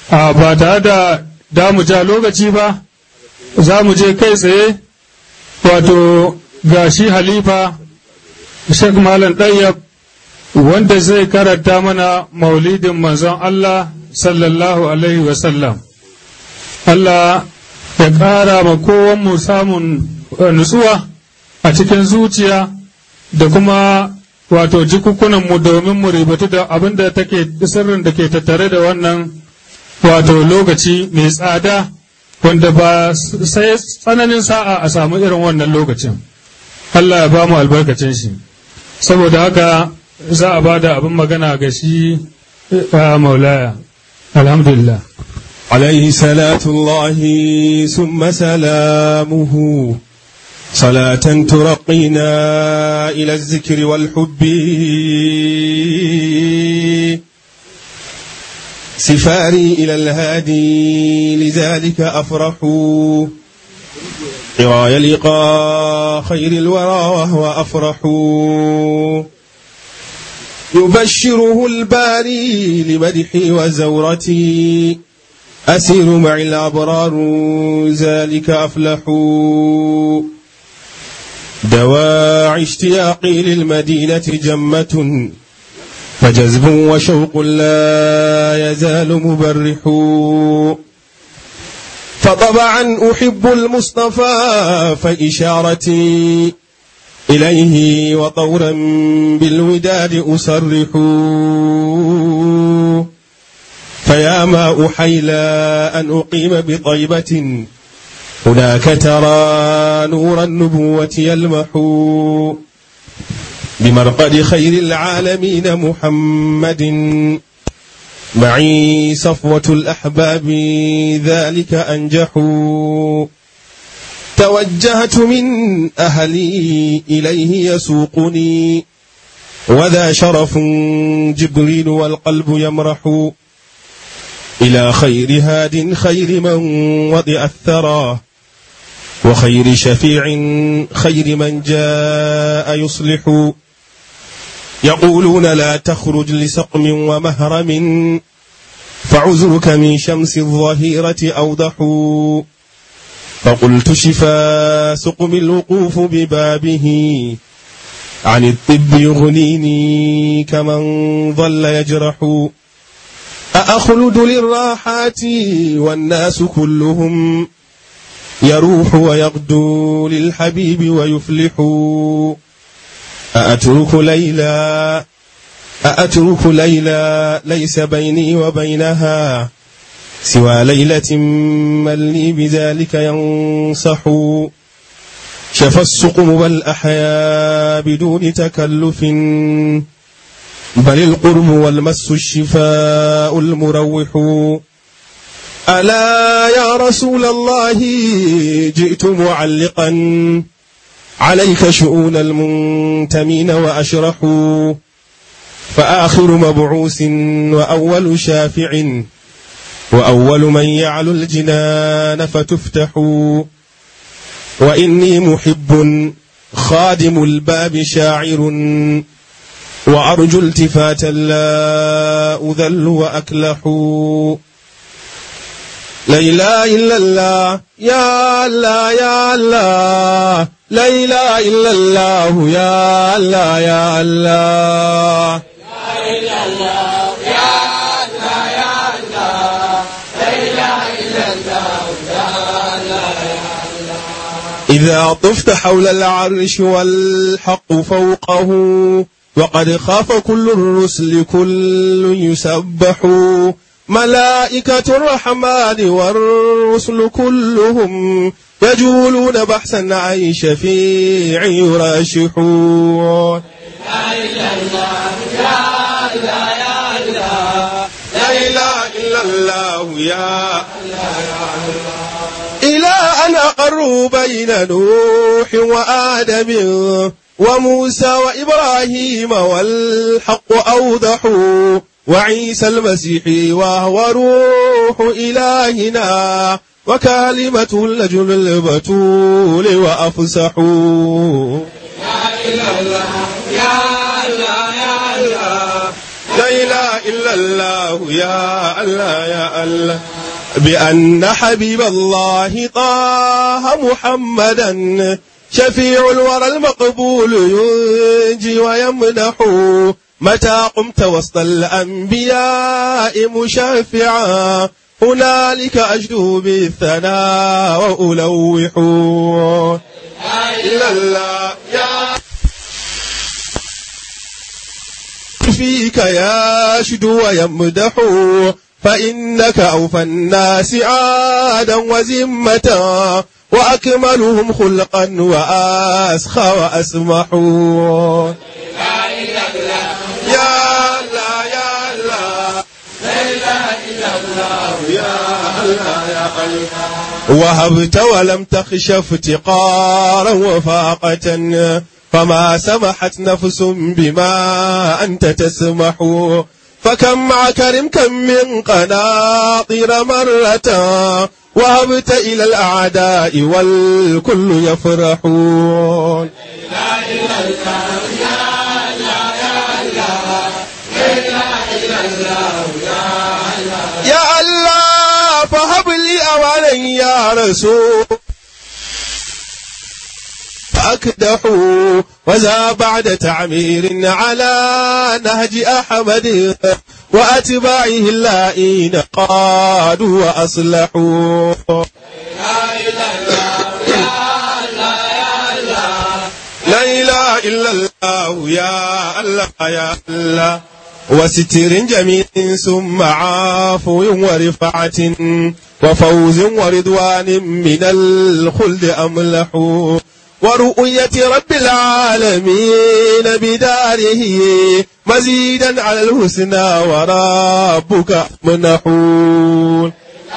a ba tare da damu ja lokaci ba za mu je kai tsaye wato ga shi halifa Sheikh Malam Ɗayyab wanda zai karanta mana maulidin manzon Allah sallallahu Alaihi wasallam. Allah ya ƙara ma kowanmu samun nutsuwa a cikin zuciya da kuma wato jikukunanmu domin mu ribatu da abin da take sirrin da ke tattare da wannan wato lokaci mai tsada wanda ba sai tsananin sa'a a samu irin wannan lokacin. Allah ya ba mu albarkacin shi. saboda haka za a ba da abin magana ga shi a maulaya alhamdulillah عليه صلاة الله ثم سلامه صلاة ترقينا إلى الذكر والحب سفاري إلى الهادي لذلك أفرح قراي لقاء خير الورى وهو أفرح يبشره الباري لمدحي وزورتي أسير مع الأبرار ذلك أفلح دواعي اشتياقي للمدينة جمة فجذب وشوق لا يزال مبرح فطبعا أحب المصطفى فإشارتي إليه وطورا بالوداد أصرح فيا ما أحيلى أن أقيم بطيبة هناك ترى نور النبوة يلمح بمرقد خير العالمين محمد معي صفوة الأحباب ذلك أنجحوا توجهت من أهلي إليه يسوقني وذا شرف جبريل والقلب يمرح إلى خير هاد خير من وضع الثرى وخير شفيع خير من جاء يصلح يقولون لا تخرج لسقم ومهرم فعذرك من شمس الظهيرة أوضح فقلت شفا سقم الوقوف ببابه عن الطب يغنيني كمن ظل يجرح أأخلد للراحات والناس كلهم يروح ويغدو للحبيب ويفلح أأترك ليلى أأترك ليلى ليس بيني وبينها سوى ليلة من لي بذلك ينصح شفى السقم بل أحيا بدون تكلف بل القرب والمس الشفاء المروح ألا يا رسول الله جئت معلقا عليك شؤون المنتمين وأشرح فآخر مبعوث وأول شافع وأول من يعلو الجنان فتفتح وإني محب خادم الباب شاعر وأرجو التفاتا لا أذل وأكلح لا إله إلا الله يا الله يا الله لا إله إلا الله يا الله يا الله إذا طفت حول العرش والحق فوقه وقد خاف كل الرسل كل يسبح ملائكة الرحمن والرسل كلهم يجولون بحثا عن شفيع يراشحون لا إله إلا الله يا إلى أن أقروا بين نوح وآدم وموسى وإبراهيم والحق أوضحوا وعيسى المسيح وهو روح إلهنا وكلمة لجل البتول وأفسحوا يا إله يا الله يا الله لا إله إله إلا الله يا الله يا الله بأن حبيب الله طه محمدا شفيع الورى المقبول ينجي ويمنح متى قمت وسط الأنبياء مشافعا هنالك أجدو بالثناء وألوح إلا الله يا فيك يشد ويمدح فإنك أوفى الناس عادا وزمة وأكملهم خلقا وأسخى وأسمح يا الله يا الله وهبت ولم تخش افتقارا وفاقة فما سمحت نفس بما أنت تسمح فكم عكرم كم من قناطر مرة وهبت إلى الأعداء والكل يفرحون يا الله فهب لي أولا يا رسول أكدحوا وذا بعد تعمير على نهج أحمد وأتباعه اللائين قادوا وأصلحوا لا إله إلا الله يا الله يا الله وستر جميل ثم عفو ورفعة وفوز ورضوان من الخلد أملح ورؤية رب العالمين بداره مزيدا على الحسنى وربك منحون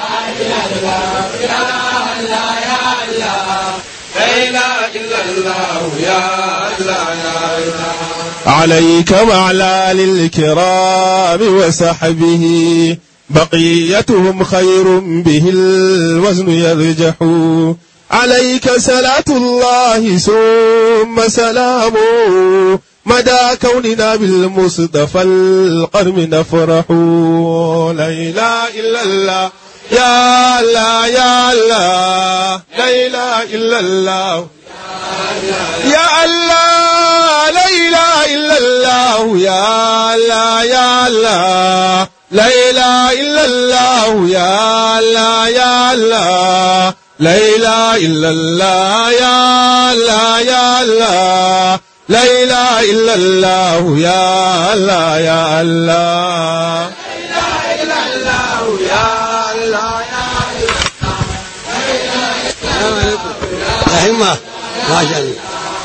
عليك وعلى الكرام وصحبه بقيتهم خير به الوزن يرجح عليك صلاة الله ثم سلامه مدى كوننا بالمصطفى القرم نفرح لا إله إلا الله يا الله يا الله لا إله إلا الله يا الله لا إله إلا الله يا الله يا الله لا إله إلا الله يا الله يا الله لا إله إلا الله يا الله يا الله لا إله إلا الله يا الله يا الله همة ما شاء الله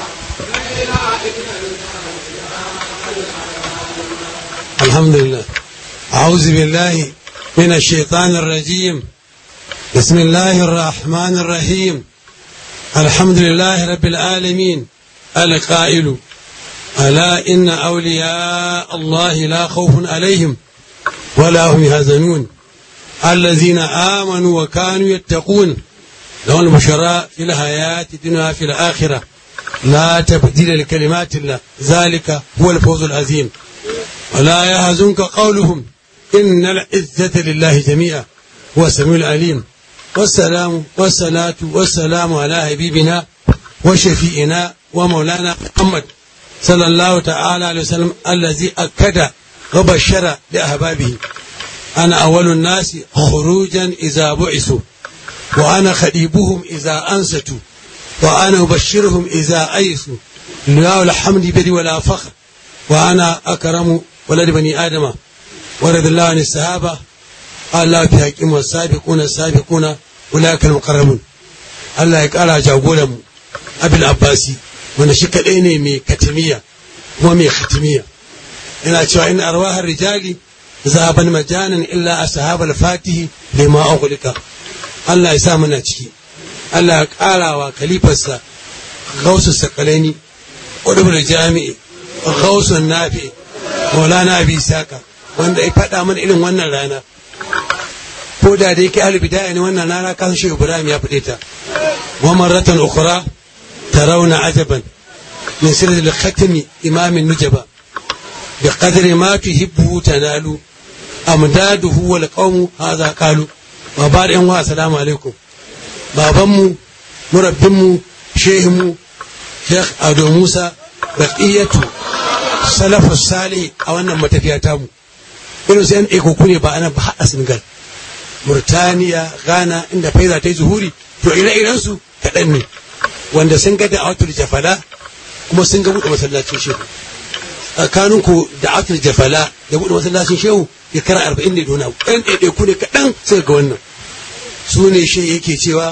الحمد لله أعوذ بالله من الشيطان الرجيم بسم الله الرحمن الرحيم الحمد لله رب العالمين القائل ألا إن أولياء الله لا خوف عليهم ولا هم يحزنون الذين آمنوا وكانوا يتقون لهم البشراء في الحياة الدنيا في الآخرة لا تبديل لكلمات الله ذلك هو الفوز العظيم ولا يحزنك قولهم إن العزة لله جميعا هو السميع العليم والسلام والصلاة والسلام على حبيبنا وشفيئنا ومولانا محمد صلى الله تعالى عليه وسلم الذي أكد وبشر لأحبابه أنا أول الناس خروجا إذا بعثوا وأنا خديبهم إذا أنستوا وأنا أبشرهم إذا أيسوا لا الحمد بدي ولا فخر وأنا أكرم ولد بني آدم ورد الله عن الصحابة قال الله في حكيم والسابقون السابقون أولئك المقربون Allah ya ƙara jagoranmu abil abbasi wanda shi kaɗai ne mai katimiya kuma mai khatimiya ina cewa in arwahar rijali zaban majanan illa ashabal fatihi lima ughliqa Allah ya sa muna ciki Allah ya ƙara wa kalifarsa gausu sakalaini ƙudubul jami'i gausun nafi maulana abi saka wanda ya faɗa mana irin wannan rana ko da da yake albidaya ne wannan rana kan shi ibrahim ya faɗe ta wa marratan ukhra tarawna ajaban min sirri al-khatmi imam nujaba bi qadri ma tuhibbu tanalu amdaduhu wal qawmu hadha qalu wa ba'd yan wa assalamu alaikum babanmu murabbinmu shehinmu Sheikh Ado Musa baqiyatu salafus salih a wannan matafiya tamu irin sai an ɗaiko ne ba ana ba haɗa Senegal Murtaniya Ghana inda faiza ta yi zuhuri to ire-iren su kaɗan ne wanda sun ga da awatul jafala kuma sun ga buɗe masallacin shehu tsakanin ku da awatul jafala da buɗe masallacin shehu ya kara arba'in ne dona ɗan ɗaiɗaiku ne kaɗan suka ga wannan su ne shi yake cewa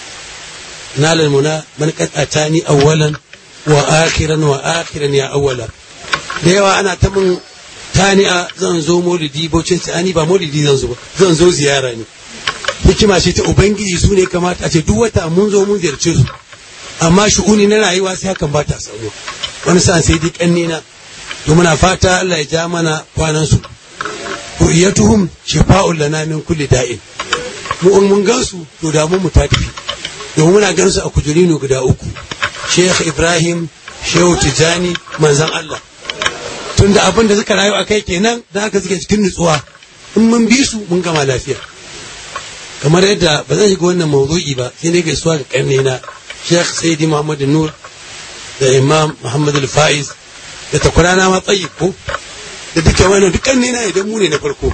nalal muna man qad atani awwalan wa akhiran wa akhiran ya awwala da yawa ana ta mun tani'a zan zo maulidi baucin ani ba maulidi zan zo ba zan zo ziyara ne hikima ce ta ubangiji su ne kamata a ce duk wata mun zo mun ziyarce su amma shu'uni na rayuwa sai hakan ba ta samu wani sa'an sai dai kanne na to muna fata Allah ya ja mana kwanan su ru'yatuhum shifa'un lana min kulli da'in mu in mun gansu to da mu ta tafi domin muna ganin su a kujerinu guda uku Sheikh Ibrahim Shehu Tijani manzon Allah tunda abin da suka rayu a kai kenan da haka suke cikin nutsuwa in mun bi su mun gama lafiya kamar yadda ba zan shiga wannan mawdu'i ba sai dai gaisuwa ga karne na Sheikh Sayyidi Muhammad Nur da Imam Muhammad Al-Faiz da takwarana ma tsayi ko da duka wannan duk karne na idan mu ne na farko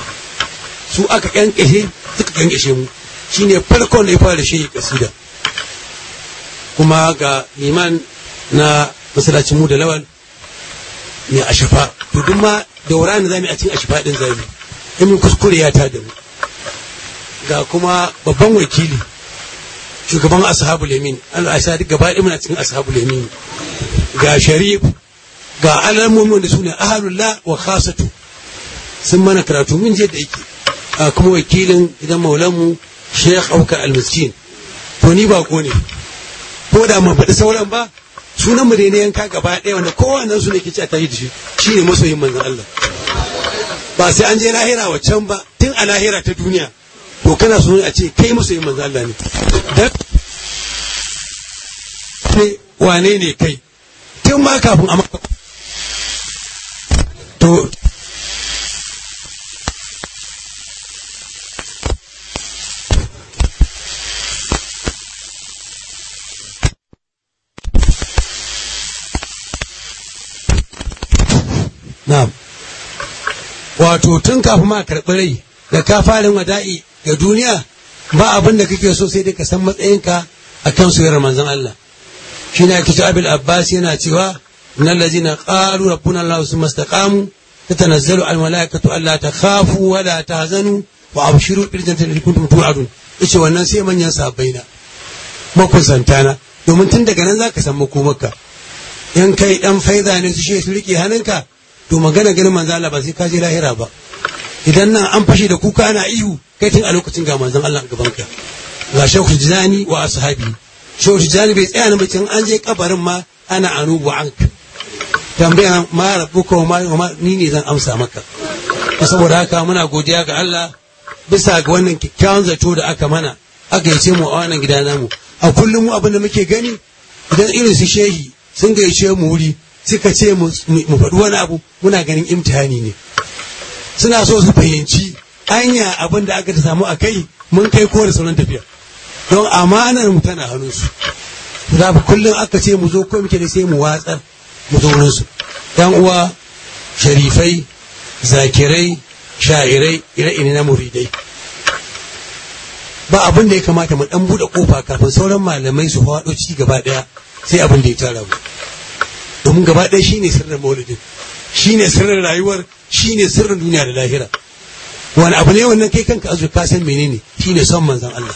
su aka kankashe suka kankashe mu shine farkon da ya fara shi kasida kuma ga liman na masallacin mu da lawal mai ashafa to duk ma daura ne zamu a cikin ashafa din zamu in mun kuskure ya ta da mu ga kuma babban wakili shugaban ashabul yamin Allah ya sa duk gaba ɗaya muna cikin ashabul yamin ga sharif ga alamomin da sune ahlullah wa khasatu sun mana karatu mun je da yake a kuma wakilin idan maulanmu Sheikh Auka Al-Miskin to ni ba ko ne ko da mun faɗi sauran ba sunan mu dai ne yanka gaba ɗaya wanda kowannen su ne ke ci a tashi da shi shine masoyin manzon Allah ba sai an je lahira waccan ba tun a lahira ta duniya to kana so a ce kai masoyin manzon Allah ne dan ne wane ne kai tun ma kafin a maka to Na'am. Wato tun kafin ma karɓi rai da ka fara wada'i ga duniya ba abin da kake so sai dai ka san matsayinka a kan soyayyar manzon Allah. Shi ne ake cewa Abil Abbas yana cewa innal ladzina qalu rabbuna Allah summa istaqamu tatanazzalu al malaikatu alla takhafu wa la tahzanu wa abshiru bil jannati allati kuntum tu'adun. Yace wannan sai manyan sahabbai na makusantana domin tun daga nan zaka san makomarka. In kai dan faiza ne su she su rike hannunka to magana ganin manzo Allah ba sai ka je lahira ba idan nan an fashe da kuka ana ihu kai tun a lokacin ga manzon Allah a gaban ka ga shehu jizani wa ashabi shehu jizani bai tsaya nan bacin an je kabarin ma ana anubu an tambaya ma rabbuka wa ma ni ne zan amsa maka saboda haka muna godiya ga Allah bisa ga wannan kyakkyawan zato da aka mana aka yace mu a wannan gida namu a kullum mu abin da muke gani idan irin su shehi sun gayyace mu wuri suka ce mu faɗi wani abu muna ganin imtihani ne suna so su fahimci anya abin da aka samu a kai mun kai ko da sauran tafiya don amanar mu tana hannunsu za ku kullum aka ce mu zo ko muke da sai mu watsar mu zo wurinsu yan uwa sharifai zakirai sha'irai ire-ire na muridai ba abin da ya kamata mu dan buɗe kofa kafin sauran malamai su faɗo ci gaba ɗaya sai abin da ya tara mu domin gaba ɗaya shi ne sirrin maulidin shi ne sirrin rayuwar shi ne sirrin duniya da lahira wani abu ne wannan kai kanka azu ka san menene shi ne son manzan Allah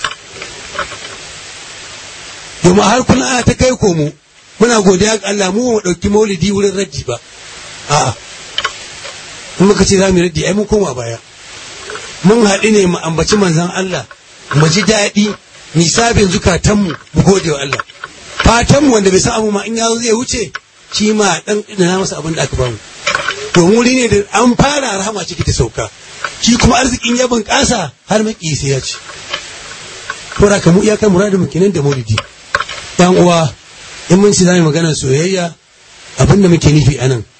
domin har kullum ana ta kai komo muna godiya ga Allah mu ba ɗauki maulidi wurin raddi ba a'a in muka ce za mu raddi ai mun koma baya mun haɗu ne mu ambaci manzan Allah mu ji daɗi nisabin zukatanmu mu gode wa Allah fatanmu wanda bai san abu ma in ya zai wuce shi ma dan na masa abin da aka bamu to wuri ne da an fara rahama ciki ta sauka shi kuma arzikin ya bunƙasa har maki sai ya ci to da mu iyakar muradin mu kenan da maulidi yan uwa in mun ci zamu magana soyayya abin da muke nufi anan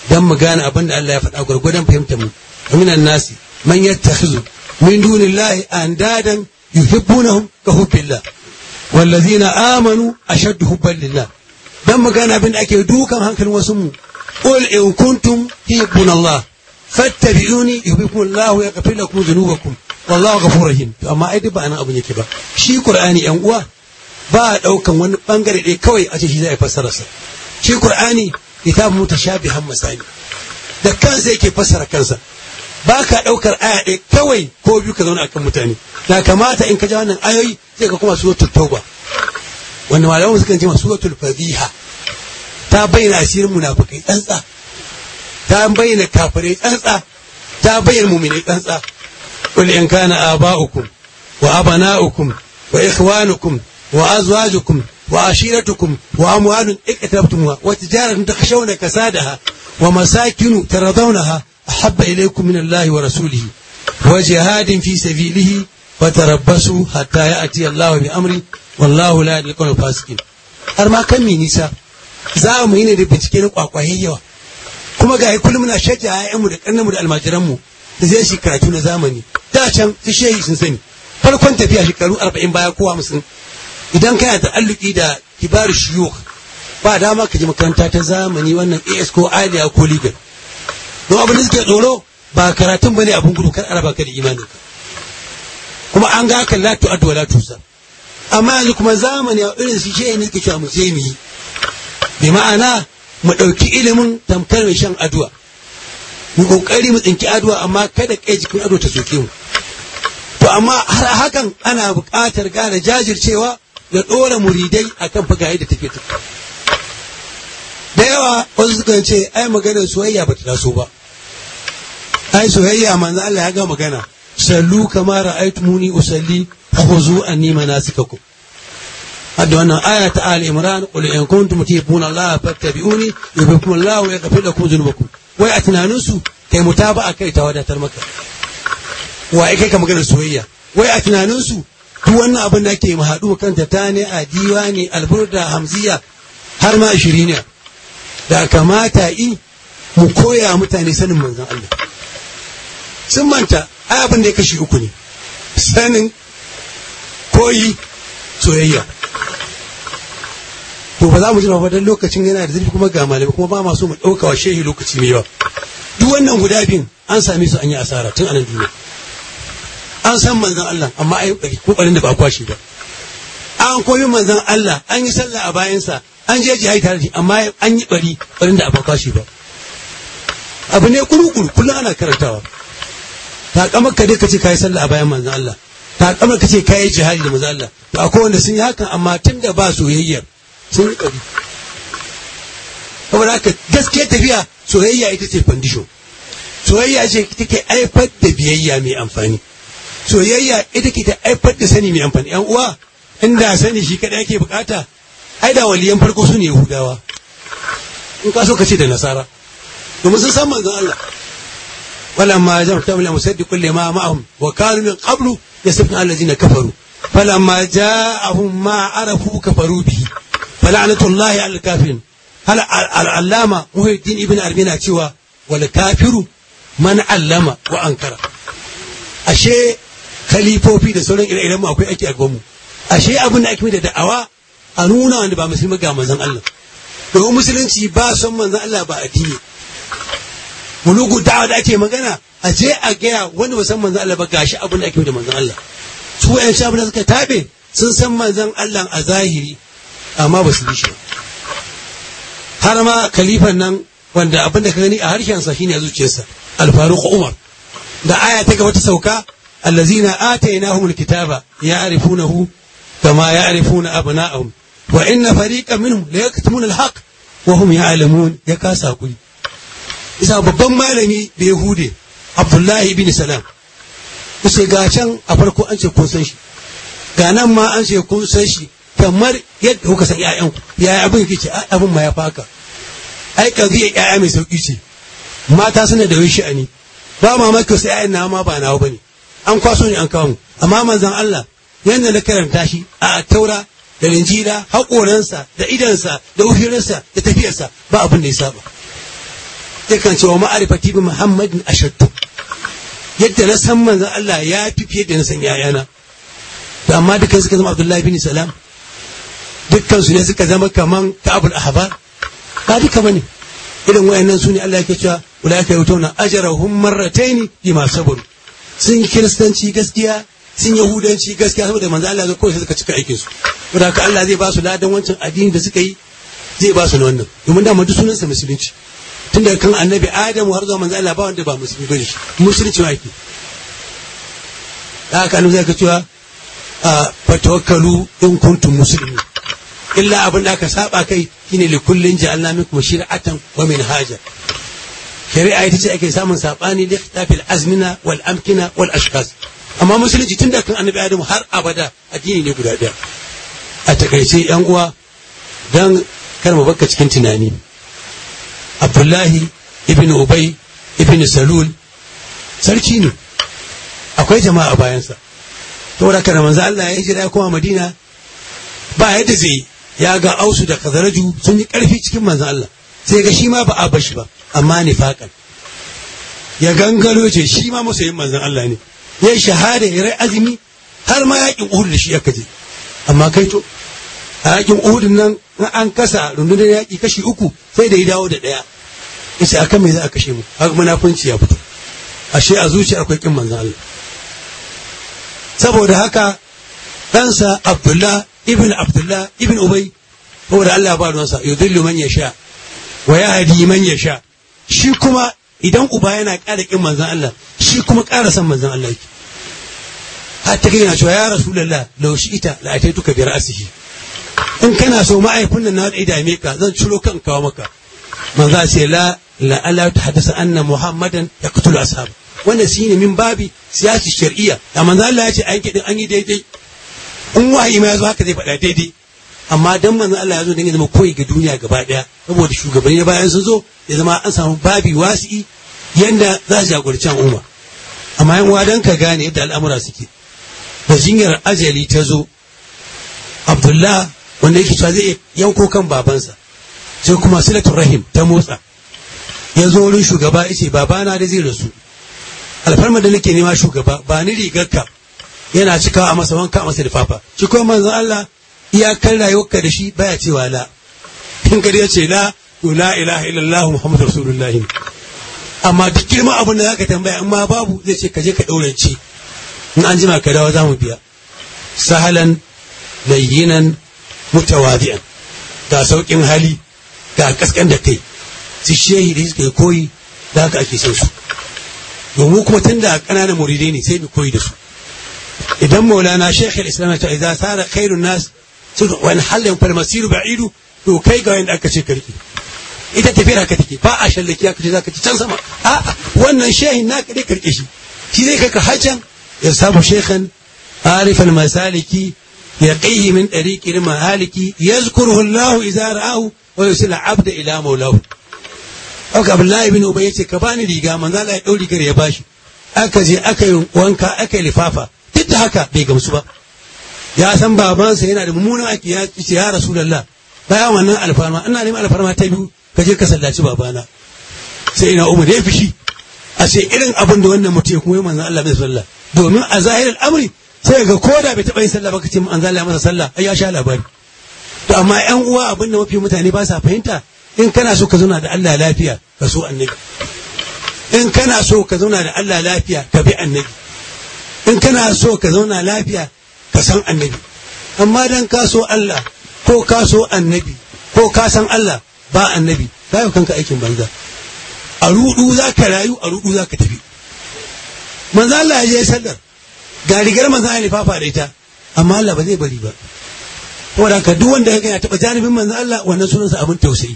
dan mu gane abin da Allah ya faɗa gurgurdan fahimtar mu minan nasi man yattakhizu min dunillahi andadan yuhibbunahum ka hubbillah wallazina amanu ashaddu hubban lillah dan mu gane abin da ake dukan hankalin wasu mu qul in kuntum tuhibbunallah fattabi'uni yuhibbukumullahu wa yaghfir lakum dhunubakum wallahu ghafurur rahim to amma ai duk ba anan abin yake ba shi qur'ani yan uwa ba a daukan wani bangare ɗaya kawai a ce shi zai fassara sa shi qur'ani kitabun mutashabihan masani da kansa yake fassara kansa ba ka ɗaukar aya ɗaya kawai ko biyu ka zauna akan mutane na kamata in ka ja wannan ayoyi sai ka kuma suratul tauba wanda malaman sukan ce suratul fadiha ta bayyana asirin munafikai tsantsa ta bayyana kafirai tsantsa ta bayyana mu'minai tsantsa qul in kana aba'ukum wa abana'ukum wa ikhwanukum wa azwajukum wa ashiratukum wa amwalun iqtabtumuha wa tijaratun takhshawna kasadaha wa masakinu taradawnaha أحب إليكم من الله ورسوله وجهاد في سبيله فتربصوا حتى يأتي الله بأمره والله لا يهدي القوم الفاسقين har ma kan mi nisa za mu yi ne da bincike na kwakwaye yawa kuma ga kullum muna shajja ƴaƴanmu da ƙannanmu da almajiranmu da zai shi karatu na zamani da can su shehi sun sani farkon tafiya shekaru arba'in baya ko hamsin idan kana da alluki da kibar shiyukh ba dama ka je makaranta ta zamani wannan AS ko Aliya ko Legal don abin da suke tsoro ba karatun bane abin gudu kar araba ka da imanin ka kuma an ga kan latu addu wala tusa amma yanzu kuma zamani a irin su shi ne ke cewa mu je mu yi bi ma'ana mu ɗauki ilimin tamkar mai shan aduwa mu kokari mu tsinki aduwa amma kada kai jikin ado ta soke mu to amma har hakan ana buƙatar gane jajircewa da ɗora muridai akan fagaye da tafiye tafiye da yawa wasu sukan ce ai maganar soyayya ba ta taso ba ai soyayya manzo Allah ya ga magana sallu kama ra'aytumuni usalli khuzu anni manasikakum hadda wannan aya ta Ali Imran qul in kuntum tuhibbuna Allah fattabi'uni yuhibbukum Allah wa yaghfir lakum dhunubakum wai a tunanin su kai mutaba'a kai ta wadatar maka wa ai kai ka maganar soyayya wai a tunanin su duk wannan abin da ake mu haɗu kanta ta ne a diwani alburda hamziya har ma ishiriniya da kamata yi mu koya mutane sanin manzon Allah sun manta ai abin da ya kashi uku ne sanin koyi soyayya to ba za mu jira dan lokacin yana da zurfi kuma ga malami kuma ba ma so mu ɗauka wa shehi lokaci mai yawa duk wannan guda biyun an same su an yi asara tun anan duniya an san manzon Allah amma ai kokarin da ba kwashi ba an koyi manzon Allah an yi sallah a bayansa an je jihadi tare da shi amma an yi bari barin da abaka shi ba abu ne kurukuru kullum ana karantawa ta kamar ka dai ka ce kayi sallah a bayan manzon Allah ta kamar ka ce kayi jihadi da manzon Allah to akwai wanda sun yi hakan amma tun da ba soyayyar sun yi bari saboda haka gaskiya tafiya soyayya ita ce fandisho soyayya ce take haifar da biyayya mai amfani soyayya ita ke ta haifar da sani mai amfani yan uwa inda sani shi kadai ake bukata ai da waliyan farko su ne Yahudawa in ka so ka ce da Nasara domin sun san manzon Allah walamma jama'tu min musaddiqul lima ma'ahum wa kanu min qablu yasbuna allazina kafaru falamma ja'ahum ma arafu kafaru bihi fala'natullahi 'alal kafirin hal al-allama muhiddin ibn arbina cewa wal kafiru man allama wa ankara ashe khalifofi da sauran ire-iren mu akwai ake a gwamnu ashe abin da ake da da'awa a nuna wanda ba musulmi ga manzon Allah domin musulunci ba son manzon Allah ba addini mulugu da'awa da ake magana a je a gaya wanda ba san manzon Allah ba gashi abin da ake da manzon Allah su wayan shafi da suka tabe sun san manzon Allah a zahiri amma ba su bi shi har ma khalifan nan wanda abin da ka gani a harshensa shine a zuciyarsa al-faruq umar da aya ta gaba ta sauka allazina atainahumul kitaba ya'rifunahu kama ya'rifuna abna'ahum wa inna fariqan minhum la yaktumuna al-haq wa hum ya'lamun ya kasa kuri isa babban malami da yahude abdullahi ibn salam sai ga can a farko an ce kun san shi ga nan ma an ce kun san shi kamar yadda kuka san ƴaƴanku yaya abin yake ce abin ma ya faka ai kaziya ƴaƴa mai sauki ce mata suna da wani sha'ani ba mamaki sai ƴaƴan na ma ba nawa bane an kwaso ne an kawo mu amma manzon Allah yanda na karanta shi a taura da linjila haƙoransa da idansa da ufirinsa da tafiyarsa ba abin da ya saba yakan ce wa ma'arifati bi muhammadin ashaddu yadda na san manzon Allah ya fi fiye da na san yayana to amma dukkan suka zama Abdullahi bin Salam dukkan su ne suka zama kaman Ka'abul Ahbar ba duka bane irin wayannan su ne Allah yake cewa ulaika yutuna ajrahum marratayn bima sabaru sun yi kiristanci gaskiya sun yahudanci gaskiya saboda manzo Allah ya kawai suka cika aikin su saboda haka Allah zai ba su ladan wancan addini da suka yi zai ba su na wannan domin dama duk sunansa musulunci tun daga kan annabi adamu har zuwa manzo Allah ba wanda ba musulmi bane shi musulunci ma yake da haka annabi zai ka cewa fatawakkalu in kuntum muslimin illa abin da aka saba kai shine li kullin ja'alna minkum shir'atan wa minhaja shari'a ita ce ake samun sabani da ikhtilafil azmina wal amkina wal ashkhas amma musulunci tun da kan annabi adamu har abada addini ne guda daya a takaice yan uwa dan kar mu bakka cikin tunani abdullahi ibn ubay ibn salul sarki ne akwai jama'a a bayansa saboda kana manzo Allah ya hijira ya koma Madina ba yadda zai ya ga ausu da kazaraju sun yi karfi cikin manzo Allah sai ga shi ma ba a bashi ba amma nifaqan ya gangaro ce shi ma masoyin manzon Allah ne ya shahada ya rai azumi har ma yakin Uhud da shi aka je amma kai to a yakin Uhud nan an kasa rundunar yaki kashi uku sai da ya dawo da daya yace akan me za a kashe mu haka munafunci ya fito ashe a zuciya akwai kin manzon Allah saboda haka ɗansa Abdullah ibn Abdullah ibn Ubay saboda Allah ba ruwansa yudillu man yasha wa yahdi man yasha shi kuma idan uba yana ƙara kin manzon Allah shi kuma ƙara san manzon Allah yake hatta kai yana cewa ya rasulullah law ita la ataituka bi ra'sihi in kana so ma'aifin nan na da dame ka zan ciro kan kawo maka manzo ce la la Allah ta haddasa anna muhammadan yaqtulu ashab wannan shine min babi siyasi shar'iyya da manzo Allah ya ce an kidin an yi daidai in wahayi ma yazo haka zai faɗa daidai amma dan manzo Allah ya zo dan ya zama koyi ga duniya gaba daya saboda shugabanni na bayan sun zo ya zama an samu babi wasi'i yanda za su jagoranci al'umma amma yan uwa dan ka gane yadda al'amura suke da jinyar ajali ta zo Abdullah wanda yake cewa zai yanko kan babansa sai kuma silatul rahim ta motsa ya zo wurin shugaba ya ce babana da zai rasu alfarma da nake nema shugaba ba ni rigarka yana cikawa a masa wanka a masa lifafa shi kuma manzon Allah iyakar rayuwarka da shi baya cewa la in gari ya ce la to la ilaha illallah muhammadu rasulullahi amma duk girman abin da zaka tambaya in ma babu zai ce ka je ka daurance in an jima ka dawo za mu biya sahalan layyinan mutawadi'an ga saukin hali ga kaskan da kai su shehi da suka koyi da haka ake son su domin kuma tun da ƙananan muridai ne sai mu koyi da su idan maulana shekh al-islam ta idza sara khairun nas wani halin falmasiru ba'idu to kai ga wanda aka ce karki ita tafiyar haka take ba a shallaki aka ce zaka ci can sama a'a wannan shehin naka dai karke shi shi zai kai ka hajjan ya samu shekhan عارف المسالك يقيه من طريق المهالك يذكره الله إذا رآه ويرسل عبد إلى مولاه Aka Abdullahi bin Ubay yace ka bani riga manzo Allah ya dau rigar ya bashi aka je aka yi wanka aka yi lifafa duk da haka bai gamsu ba ya san babansa yana da mummunan aiki ya ce ya Rasulullah bayan wannan alfarma ina neman alfarma ta biyu ka je ka sallaci babana sai ina Umar ya fishi a ce irin abin da wannan mutum ya kuma yi manzo Allah bai sallah domin a zahirin amri sai ga koda bai taɓa yin sallah ba ka ce an zalla masa sallah ai ya sha labari to amma ƴan uwa abin da mafi mutane ba sa fahimta in kana so ka zauna da Allah lafiya ka so annabi in kana so ka zauna da Allah lafiya ka bi annabi in kana so ka zauna lafiya ka san annabi amma dan ka so Allah ko ka so annabi ko ka san Allah ba annabi ka yi kanka aikin banza a rudu za ka rayu a rudu za ka tafi manzo Allah ya je sallar ga rigar manzo Allah fafa da ita amma Allah ba zai bari ba saboda haka duk wanda ya taba janibin manzo Allah wannan sunansa abin tausayi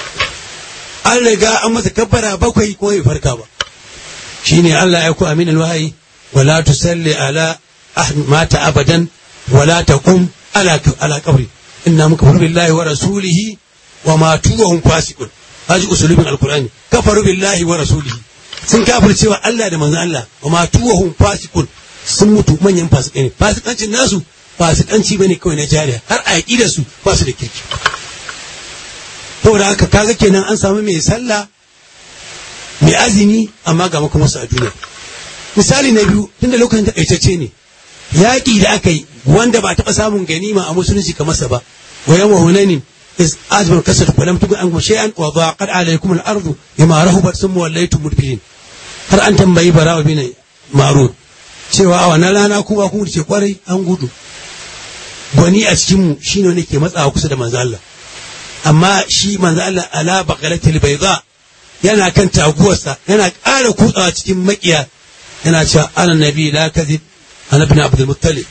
an riga an masa kabbara bakwai ko bai farka ba shine Allah ya ku aminul wahayi wala tusalli ala mata abadan wala taqum ala ala qabri inna mukafir billahi wa rasulihi wa matu wa hum fasiqun haji usulubin alqur'ani kafaru billahi wa rasulihi sun kafircewa Allah da manzon Allah wa matu wa hum fasiqun sun mutu manyan fasikai ne fasikancin nasu fasikanci bane kawai na jariya har a yaƙi da su ba su da kirki saboda haka kaga kenan an samu mai sallah mai azumi amma ga makon wasu a duniya misali na biyu tunda lokacin takaitacce ne yaƙi da aka yi wanda ba taɓa samun ganima a musulunci kamar sa ba wa yawan hunanin is azmar kasar falam tugu an kuma shay'an wa dhaqat alaykum al-ardu bima rahubat summa wallaytum mudbirin har an tambayi barawa bin ma'ruf cewa a wannan rana ku ba ku ce kwarai an gudu gwani a cikin mu shine wanda ke matsawa kusa da manzo Allah amma shi manzo Allah ala baqalatil bayda yana kan taguwarsa yana ƙara kutsawa cikin makiya yana cewa ana nabi la kadhib ana ibn abdul muttalib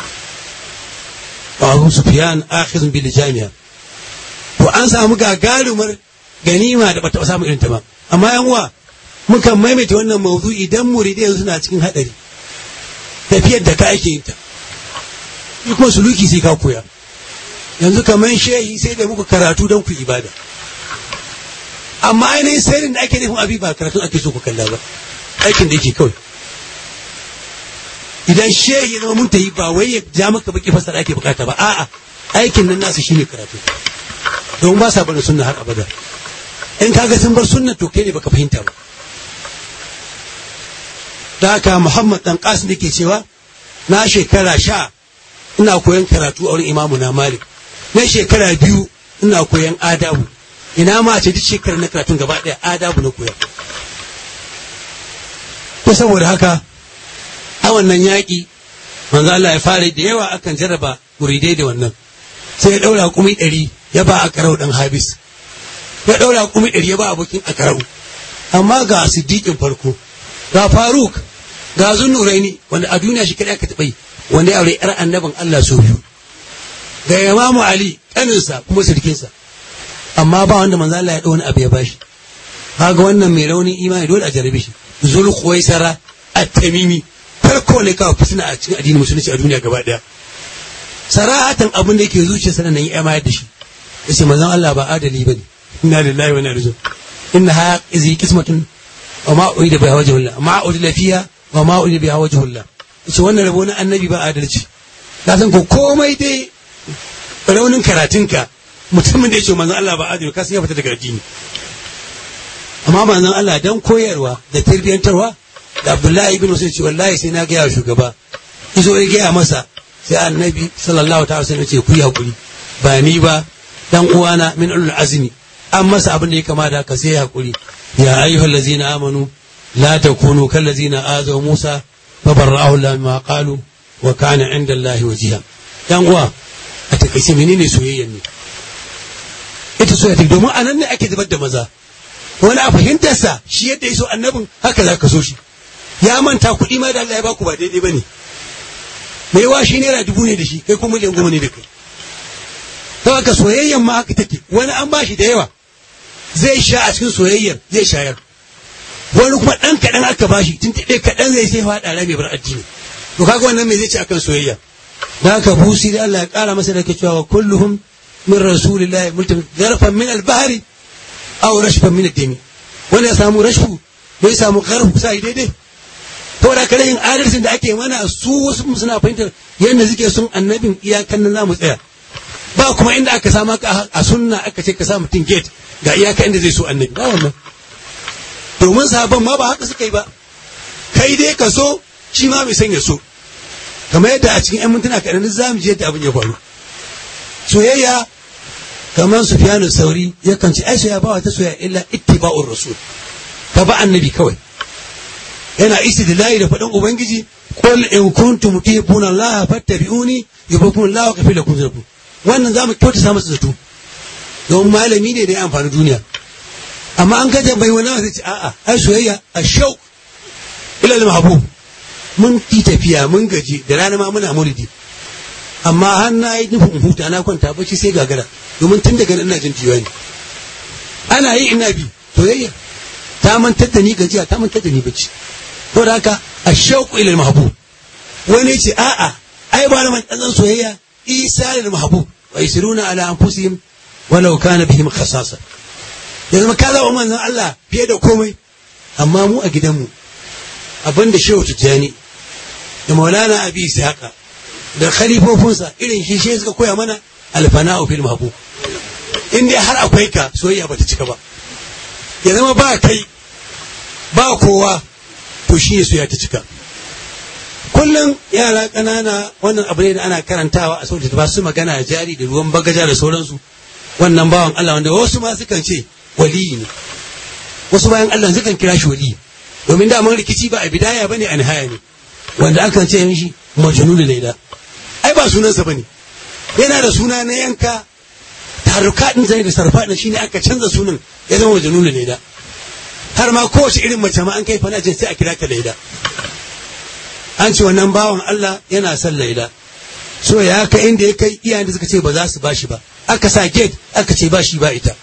wa abu sufyan akhidun bil jami'a to an samu gagarumar ganima da bata samu irin ta ba amma yan uwa mukan maimaita wannan mawdu'i idan muridai yanzu suna cikin hadari tafiyar da ka ake yin ta shi kuma suluki sai ka koya yanzu kamar shehi sai da muku karatu don ku ibada amma ainihin sirrin da ake nufin abi ba karatun ake so ku kalla ba aikin da yake kawai idan shehi zama mun yi ba wai ya ja maka baki fasara ake bukata ba a'a aikin nan nasu shine karatu don ba sa barin sunna har abada in kaga sun bar sunna to kai ne baka fahimta ba da haka muhammad dan qasim yake cewa na shekara sha ina koyon karatu a wurin imamu na malik na shekara biyu ina koyon adabu ina ma ce duk shekarar na karatun gaba ɗaya adabu na koya to saboda haka a wannan yaƙi manzo Allah ya fara da yawa akan jarraba muridai da wannan sai ya ɗaura kumi ɗari ya ba a karau ɗan habis ya ɗaura kumi ɗari ya ba abokin a karau amma ga siddiƙin farko ga faruk ga zunnuraini wanda a duniya shi kaɗai aka taɓa yi wanda ya aure ‘yar annabin Allah sau biyu ga imamu Ali ƙaninsa kuma sirkinsa amma ba wanda manzo Allah ya ɗau wani abu ya bashi kaga wannan mai raunin imani dole a jarabe shi zul khuwaisara at-tamimi farko ne kawai fitina a cikin addinin musulunci a duniya gaba daya sarahatan abin da yake zuciyarsa nan ya mayar da shi yace manzon Allah ba adali bane inna lillahi wa inna ilaihi inna ha izi qismatun wa ma urida biha wajhullah ma urida fiha wa ma urida biha wajhullah yace wannan rabo na annabi ba adalci ka san ko komai dai raunin karatunka mutumin da yace manzon Allah ba adali ka san ya fita daga addini amma manzon Allah dan koyarwa da tarbiyyantarwa da Abdullahi ibn Usayd ce wallahi sai na gaya shugaba izo ya gaya masa sai annabi sallallahu ta'ala sai ce ku yi hakuri ba ni ba dan uwana min ulul azmi an masa abin da ya kama da haka sai hakuri ya ayyuhal ladzina amanu la takunu kal ladzina azaw Musa fa barra'ahu Allah mimma qalu wa kana 'inda Allah wajiha dan uwa a takaice menene soyayya ne ita soyayya domin anan ne ake zubar da maza wani a fahimtarsa shi yadda ya so annabin haka za ka so shi ya manta kuɗi ma da Allah ya baku ba daidai ba ne mai wa shi naira dubu ne da shi kai kuma miliyan goma ne da kai ta haka soyayyan ma haka take wani an bashi da yawa zai sha a cikin soyayyar zai shayar wani kuma ɗan kaɗan aka bashi tun ɗaya kaɗan zai sai faɗa rai mai bar addini to kaga wannan mai zai ci akan soyayya da haka busi da Allah ya ƙara masa da ke cewa kulluhum min rasulillahi mulkin zarfan min albahari aw rashfan min ad-dami wanda ya samu rashfu bai samu garfu sai daidai to da kare yin adalcin da ake mana su wasu suna fahimtar yadda suke sun annabin iyakan nan zamu tsaya ba kuma inda aka samu a sunna aka ce ka sa mutum gate ga iyaka inda zai so annabi ba wannan domin sahabban ma ba haka suka yi ba kai dai ka so shi ma mai son ya so kamar yadda a cikin 'yan mintuna kaɗan za mu je yadda abin ya faru soyayya kamar Sufyanu Sauri yakan ce ai soyayya ba wata soyayya illa ittiba'ur rasul ka ba annabi kawai yana istidlali da faɗin ubangiji qul in kuntum tuhibbuna Allah fattabi'uni yuhibbukum Allah wa yaghfir lakum dhunubakum wannan zamu kyautata masa zato don malami ne da ya amfani duniya amma an gaja bai wani zai ce a'a ai soyayya ashau ila al-mahbub mun ki tafiya mun gaji da rana ma muna maulidi amma har na yi nufin huta na kwanta bacci sai gagara domin tun daga ina jin ne ana yi ina bi soyayya ta mantar da ni gajiya ta mantar da ni bacci to da haka ashauqu ila al-mahbub wani ce a'a ai ba man dan soyayya isa lil mahbub wa yusiruna ala anfusihim walau kana bihim khasasa yanzu ka zama manzon Allah fiye da komai amma mu a gidanmu abinda shehu tijjani da maulana abi haka da khalifofinsa irin shi shi suka koya mana alfana'u fil mahbub in dai har akwai ka soyayya bata cika ba ya zama ba kai ba kowa to shi ne soyayya ta cika kullum yara ƙanana wannan abu ne da ana karantawa a sautin ba su magana jari da ruwan bagaja da sauransu wannan bawan Allah wanda wasu ma sukan ce waliyi ne wasu bayan Allah sukan kira shi waliyi domin daman rikici ba a bidaya bane a nihaya ne wanda akan ce mishi majnun laila ai ba sunansa bane yana da suna na yanka taruka din zai da sarfa din shine aka canza sunan ya zama majnun laila har ma kowace irin mace ma an kai fana ce sai a kira ka laila an ce wannan bawan Allah yana son laila so ya kai inda ya kai iyayen da suka ce ba za su bashi ba aka sa gate aka ce ba shi ba ita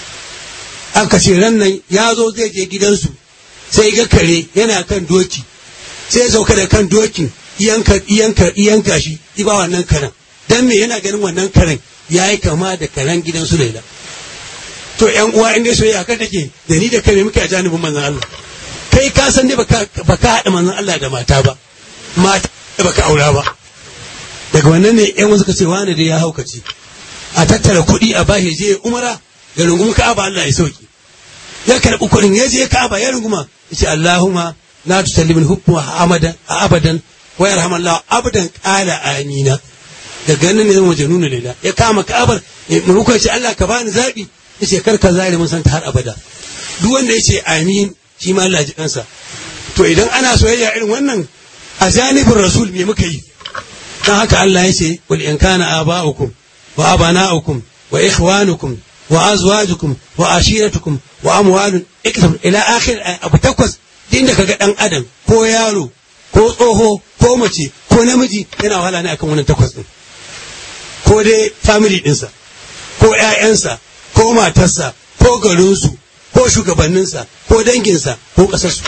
aka ce ran nan ya zo zai je gidansu sai ga kare yana kan doki sai ya sauka da kan dokin iyanka iyanka iyanka shi iba wannan karen dan me yana ganin wannan karen yayi kama da karen gidansu laila to yan uwa in dai soyayya kan take da ni da kai me muke a janibin manzon Allah kai ka san dai baka baka haɗa manzon Allah da mata ba mata da baka aura ba daga wannan ne yan wasu ka ce wani da ya haukace a tattara kuɗi a bashi je umara ya rungumi ka'aba Allah ya sauki ya karɓi kuɗin ya je ka'aba ya runguma ya ce Allahumma la tusallimin hukmu amadan a abadan wa yarhamallahu abadan qala amina daga nan ne zama janunu lila ya kama ka'abar maimakon ya ce Allah ka bani zaɓi ya ce kar ka zare mun san ta har abada duk wanda ya ce amin shi ma Allah ji kansa to idan ana soyayya irin wannan a janibin rasul me muka yi dan haka Allah ya ce wal in kana aba'ukum wa abana'ukum wa ikhwanukum wa azwajukum wa ashiratukum wa amwalun iktab ila akhir abu takwas din da kaga dan adam ko yaro ko tsoho ko mace ko namiji yana wahala ne akan wannan takwas din ko dai family dinsa ko ƴaƴansa ko matarsa ko garinsu ko shugabanninsa ko danginsa ko ƙasarsu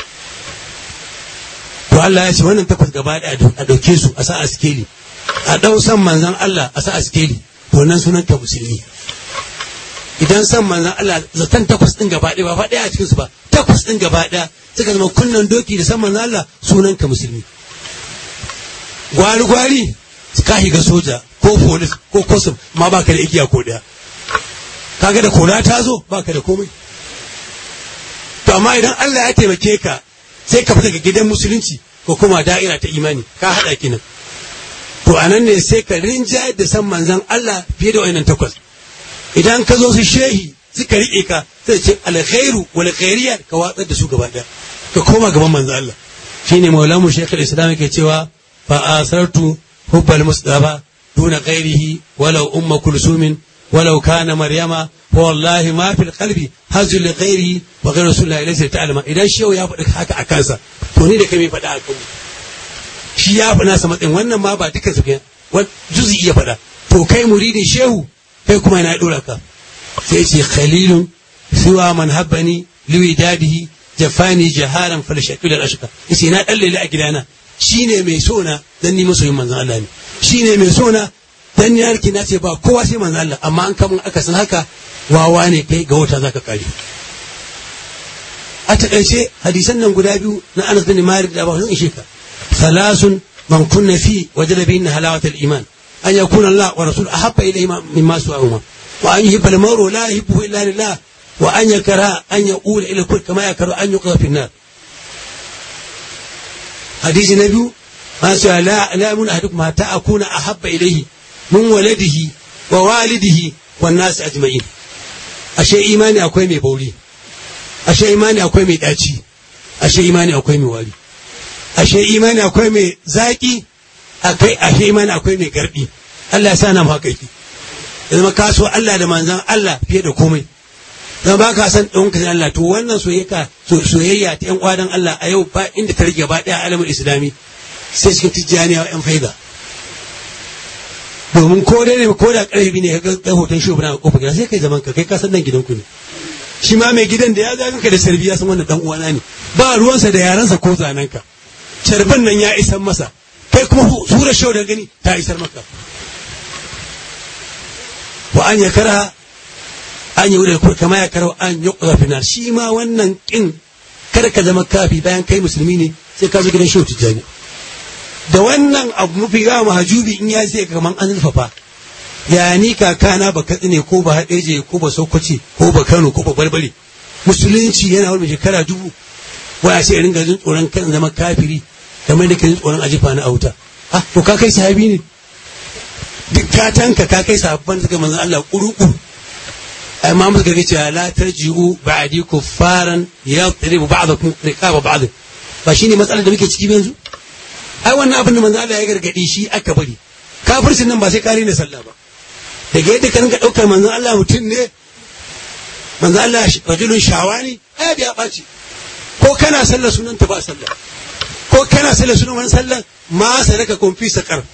to Allah ya ce wannan takwas gaba ɗaya a ɗauke su a sa a sikeli a ɗau san manzan Allah a sa a sikeli to nan sunan ka musulmi idan san manzan Allah zaton takwas ɗin gaba ɗaya ba fa ɗaya a cikinsu ba takwas ɗin gaba ɗaya suka zama kunnan doki da san manzan Allah sunan ka musulmi gwari gwari ka shiga soja ko polis ko kosum ma baka da igiya ko ɗaya kaga da kora ta zo baka da komai to amma idan Allah ya taimake ka sai ka fita daga gidan musulunci ko kuma da'ira ta imani ka haɗa kinan to anan ne sai ka rinjayar da san manzan Allah fiye da wayannan takwas idan ka zo su shehi suka riƙe ka sai ce alkhairu wal khairiyat ka watsar da su gaba ɗaya ka koma gaban manzan Allah shine maulamu shekul islam yake cewa fa asartu hubbal mustafa duna ghairihi walau umma kulsumin ولو كان مريم والله ما في القلب هز لغيره وغير رسول الله ليس تعلم idan shehu ya faɗi haka a kansa to ni da kai mai faɗa a kanmu shi ya faɗa sa matsayin wannan ma ba duka su ke juzi iya faɗa to kai muridin shehu kai kuma yana ɗora ka sai ce khalilun siwa man habbani liwidadihi jafani jaharan falshaqil al-ashqa yace na dalle a gidana shine mai sona dan ni masoyin manzon Allah ne shine mai sona dan yarki na ce ba kowa sai manzo Allah amma an kamun aka san haka wawa ne kai ga wata zaka kare a takaice hadisan nan guda biyu na Anas bin Malik da Abu Hurairah sheka salasun man kunna fi wajada bihin halawat al-iman an yakuna Allah wa rasul ahabba ilayhi mimma su'ahuma wa an yuhibba al-mar'u la yuhibbu illa lillah wa an yakra an yaqula ila kull kama yakra an yuqdha fi an-nar hadisi na biyu ma su la la mun ahadukum hatta akuna ahabba ilayhi min waladihi wa walidihi wan nasu ajma'in ashe imani akwai mai bauri ashe imani akwai mai daci ashe imani akwai mai wari ashe imani akwai mai zaki akai ashe imani akwai mai gardi Allah ya sa na mu haka yake zama ka so Allah da manzon Allah fiye da komai dan ba ka san ɗan kan Allah to wannan soyayya soyayya ta ƴan kwadan Allah a yau ba inda ta rage gaba ɗaya alamul islami sai cikin tijjaniya ƴan faida domin ko dai ne ko da karfi ne ka ga hoton shi a kofar gida sai kai zaman ka kai ka san nan gidanku ne shi ma mai gidan da ya ga ka da sarbi ya san wannan dan uwana ne ba ruwansa da yaransa ko zanenka carbin nan ya isar masa kai kuma sura shau da gani ta isar maka wa an ya kara an yi wurin kama ya kara an yi ƙwafinar shi ma wannan kin kada ka zama kafi bayan kai musulmi ne sai ka zo gidan shau tijjani da wannan abu mafi yawa mahajubi in ya sai kaman an zurfafa ya ni kakana ba katsine ko ba haɗeje ko ba sokoci ko ba kano ko ba barbare musulunci yana wani shekara dubu waya ce ringa jin tsoron kan zama kafiri kamar da ke jin tsoron ajifa na auta ha to ka kai sahabi ne duk ka tanka ka kai sahabban suka manzon Allah kuru-kuru ai ma muka ga cewa la tarji'u ba'di kuffaran yadribu ba'dakum riqaba ba'd ba shine matsalar da muke ciki yanzu ai wannan abin da manzon Allah ya gargadi shi aka bari kafircin nan ba sai kare ne sallah ba daga yadda ka rinka daukar manzon Allah mutum ne manzon Allah rajulun shawani ai ya ɓaci ko kana sallar sunan ta ba sallah ko kana sallar sunan wani sallar ma sadaka kun fi sakar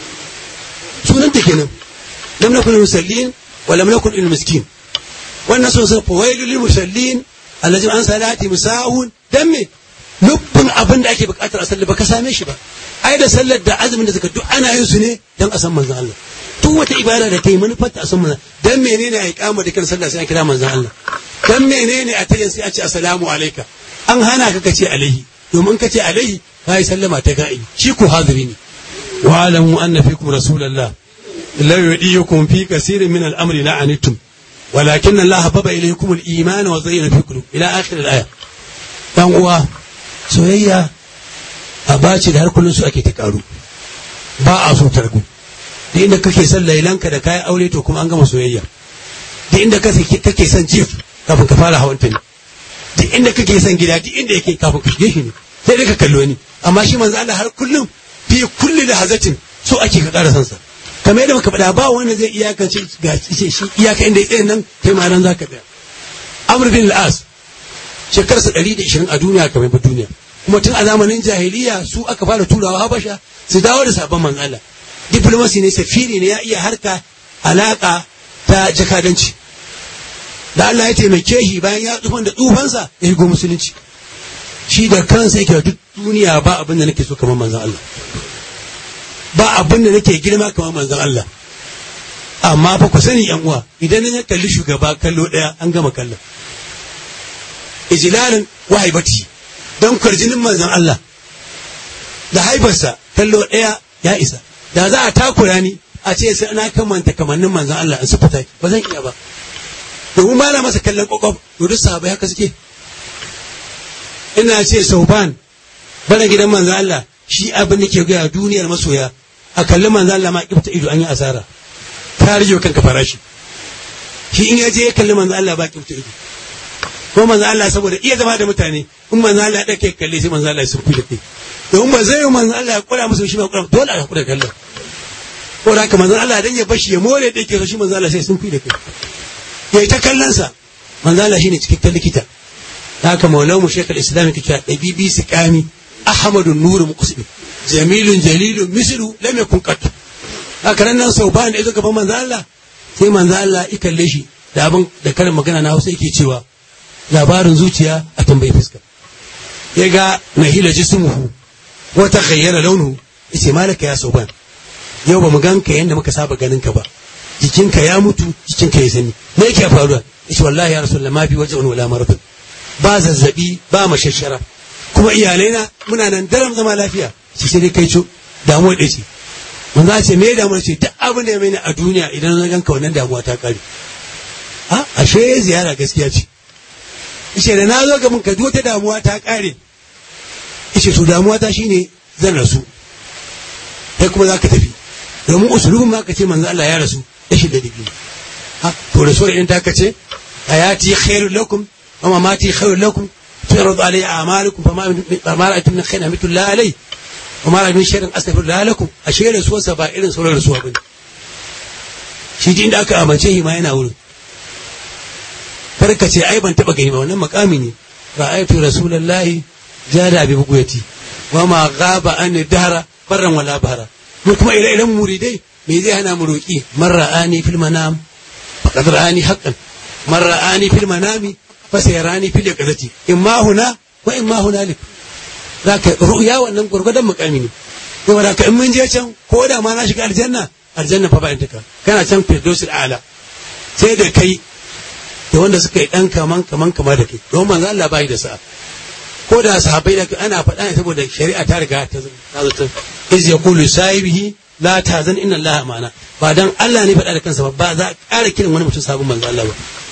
sunan ta kenan lam nakun musallin wa lam nakun lil miskin wannan sun san fawailul lil musallin allazi an salati musahun dan me lubbin abin da ake bukatar a sallar baka same shi ba ai da sallar da azumin da suka duk ana yin su ne dan a san manzon Allah duk wata ibada da kai manufar ta a san manzon dan menene ai kama da kan sallah sai an kira manzon Allah dan menene a tayin sai a ce assalamu alayka an hana ka kace alaihi domin kace alaihi kai sallama ta ga'i shi ku hadiri ne wa alamu anna fikum rasulullah la yudiyukum fi kaseerin min al-amri la anittum ولكن الله حبب إليكم الإيمان وزين في قلوب إلى آخر الآية dan uwa soyayya a baci da har kullum su ake ta karu ba a so targu da inda kake son lailanka da kayan aure to kuma an gama soyayya da inda kake son jif kafin ka fara hawan ta ne da inda kake son gida duk inda yake kafin ka shige shi ne sai dai ka kallo ni amma shi manzo Allah har kullum fi kulli lahazatin so ake ka ƙara son sa kamar yadda muka faɗa ba wanda zai iyakance ga shi iyaka inda ya tsaye nan kai ma nan zaka tsaya Amr bin al-As shekarsa 120 a duniya kamar ba duniya kuma tun a zamanin jahiliya su aka fara turawa Habasha su dawo da sabon manzo Allah diplomasi ne safiri ne ya iya harka alaka ta jakadanci da Allah ya taimake shi bayan ya tsufan da tsufansa ya shigo musulunci shi da kansa yake duk duniya ba abin da nake so kamar manzon Allah ba abin da nake girma kamar manzon Allah amma fa ku sani yan uwa idan na kalli shugaba kallo daya an gama kallon ijlalin wahaibati don kwarjinin manzon Allah da haibarsa kallo daya ya isa da za a takura ni a ce sai na kamanta kamannin manzon Allah in su fita ba zan iya ba domin ba na masa kallon kwakwaf to duk sahabai haka suke ina ce sauban bana gidan manzon Allah shi abin da ke gaya duniyar masoya a kalli manzon Allah ma kifta ido an yi asara ta rige kanka farashi shi in ya je ya kalli manzon Allah ba kifta ido ko manzon Allah saboda iya zama da mutane in manzon Allah ya dake kalle sai manzon Allah ya sunfi da kai domin ba zai yi manzon Allah ya kura musu shi ba kura dole a kura kallon ko da haka manzon Allah dan ya bashi ya more da yake so shi manzon Allah sai sunfi da kai ya yi ta kallonsa manzo Allah shine cikakken likita haka maulan mu shekul islam yake cewa dabibi siqami ahmadu nur muqsim jamilun jalilun mislu lam yakun qat haka nan nan sau bayan da yazo gaban manzo Allah sai manzo Allah ya kalle shi da abin da karin magana na Hausa yake cewa labarin zuciya a tambayi fuska ya ga nahila jismuhu wa taghayyara launuhu yace malaka ya sauban yau ba mu ganka yanda muka saba ganin ka ba jikinka ya mutu jikinka ya sani me yake faruwa yace wallahi ya rasulullah ma fi wajhun wala maradun ba zazzabi ba mashashara kuma iyalai na muna nan daram zama lafiya shi sai dai kai co damuwa da ce manzo a ce me damuwa ce duk abin da ya mai a duniya idan na ganka wannan damuwa ta kare a ashe ziyara gaskiya ce yace da na zo ga mun ka wata damuwa ta kare yace to damuwa ta shine zan rasu kai kuma zaka tafi domin usulubin ma ka ce manzo Allah ya rasu rashin da digiri ha to rasuwar idan ta kace hayati khairul lakum wa mamati khairul lakum tu'radu alayhi a'malukum fama ma ra'aytum min khairin amitu la alay wa ma ra'aytum min sharrin astaghfiru lakum ashe rasuwar sa ba irin sauran rasuwa bane shi din da aka amince shi ma yana wurin karka ce ai ban taba gani ba wannan makami ne ra'aytu rasulullahi jada bi buguyati wa ma ghaba an dahra barran wala bahra mu kuma ire-iren muridai me zai hana mu roƙi man ra'ani fil manam faqad ra'ani haqqan man ra'ani fil manami fa sayarani fil yaqazati imma huna wa imma hunalik zaka ru'ya wannan gurgudan mukami ne to da ka in mun je can ko da ma na shiga aljanna aljanna fa ba in taka kana can firdausul a'la sai da kai da wanda suka yi dan kaman kaman kama da kai don manzo Allah bai da sa'a ko da sahabbai da ana faɗa ne saboda shari'a ta riga ta zo iz yaqulu sahibihi la tazan inna allaha ma'ana ba dan Allah ne faɗa da kansa ba ba za a ƙara kiran wani mutum sabon manzo Allah ba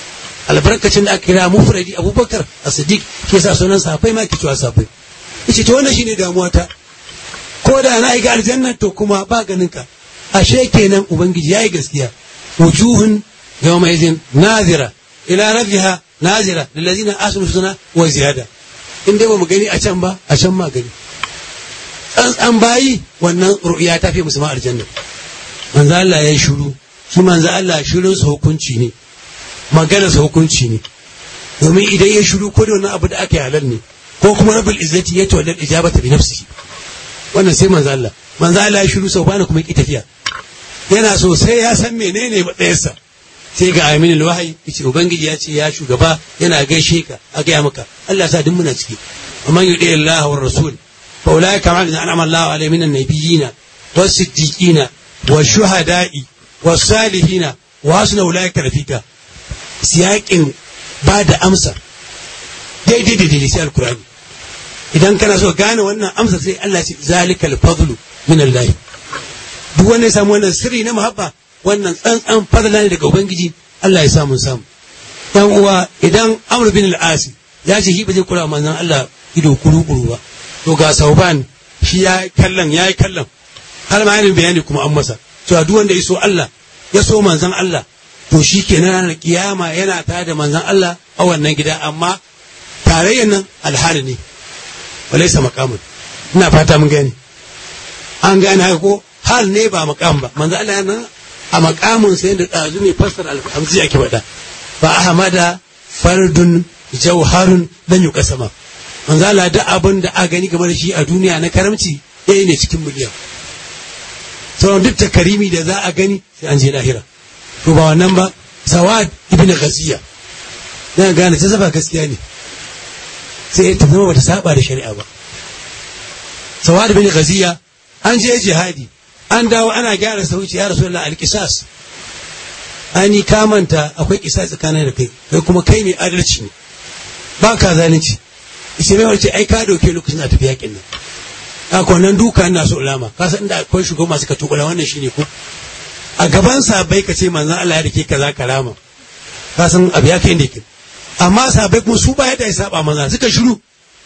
albarkacin da aka kira mufradi abubakar as-siddiq ke sa sunan safai ma ke cewa safai yace to wannan shine damuwa ta ko da na ga aljanna to kuma ba ganin ka ashe kenan ubangiji yayi gaskiya wujuhun yawma idhin nazira ila rabbiha nazira lillazina asnu husna wa ziyada in dai ba mu gani a can ba a can ma gani tsantsan bayi wannan ru'ya ta fi musu ma aljanna manzo Allah ya yi shiru shi manzo Allah shirin sa hukunci ne magana sa hukunci ne domin idan ya shiru ko da wani abu da aka yi halal ne ko kuma rabbul izzati ya tawalla ijabata bi nafsihi wannan sai manzo Allah manzo Allah ya shiru sau bana kuma ki tafiya yana so sai ya san menene matsayinsa sai ga aminin wahayi yace ubangiji ya ce ya shugaba yana gaishe ka a gaya maka Allah sa duk muna ciki amman yudi Allah wa rasul fa ulaika ma an'ama Allah alaihim minan nabiyina was siddiqina was shuhada'i was salihina wa hasuna ulaika rafika siyakin ba da amsa daidai da daidai sai alkurani idan kana so gane wannan amsa sai Allah ce zalikal fadlu min Allah duk wanda ya samu wannan sirri na muhabba wannan tsantsan fadla ne daga ubangiji Allah ya samu samu yan uwa idan Amr bin al-As ya ce shi ba zai kula manzon Allah ido kuru kuru ba to ga Sauban shi ya kallon ya yi kallon har ma yana bayani kuma an masa cewa duk wanda ya so Allah ya so manzon Allah to shi kenan ranar kiyama yana tare da manzon Allah a wannan gida amma tarayyar nan alhali ne walaisa makamun ina fata mun gani an gane haka ko hal ne ba makam ba manzo Allah yana a makamun sai da dazu ne fassara alhamzi yake faɗa fa ahmada fardun jawharun dan yuqasama manzo Allah da abin da a gani game da shi a duniya na karamci ɗaya ne cikin miliyan sauran duk takarimi da za a gani sai an je lahira to ba wannan ba sawad ibn ghaziya dan gane ta zaba gaskiya ne sai ta zama bata saba da shari'a ba sawad bin ghaziya an je jihadi an dawo ana gyara sauci ya rasulullah alqisas ani kamanta akwai kisa tsakanin da kai kai kuma kai mai adalci ne ba ka zalunci ishe mai wace ai ka dauke lokacin a tafi yakin nan a kwanan duka ina so ulama ka san inda akwai shugaban masu ka tukula wannan shine ko a gaban sabai ka ce manzon Allah ya dake kaza karama ka san abu ya kai inda yake amma sabai kuma su ba yadda ya saba manzon suka shiru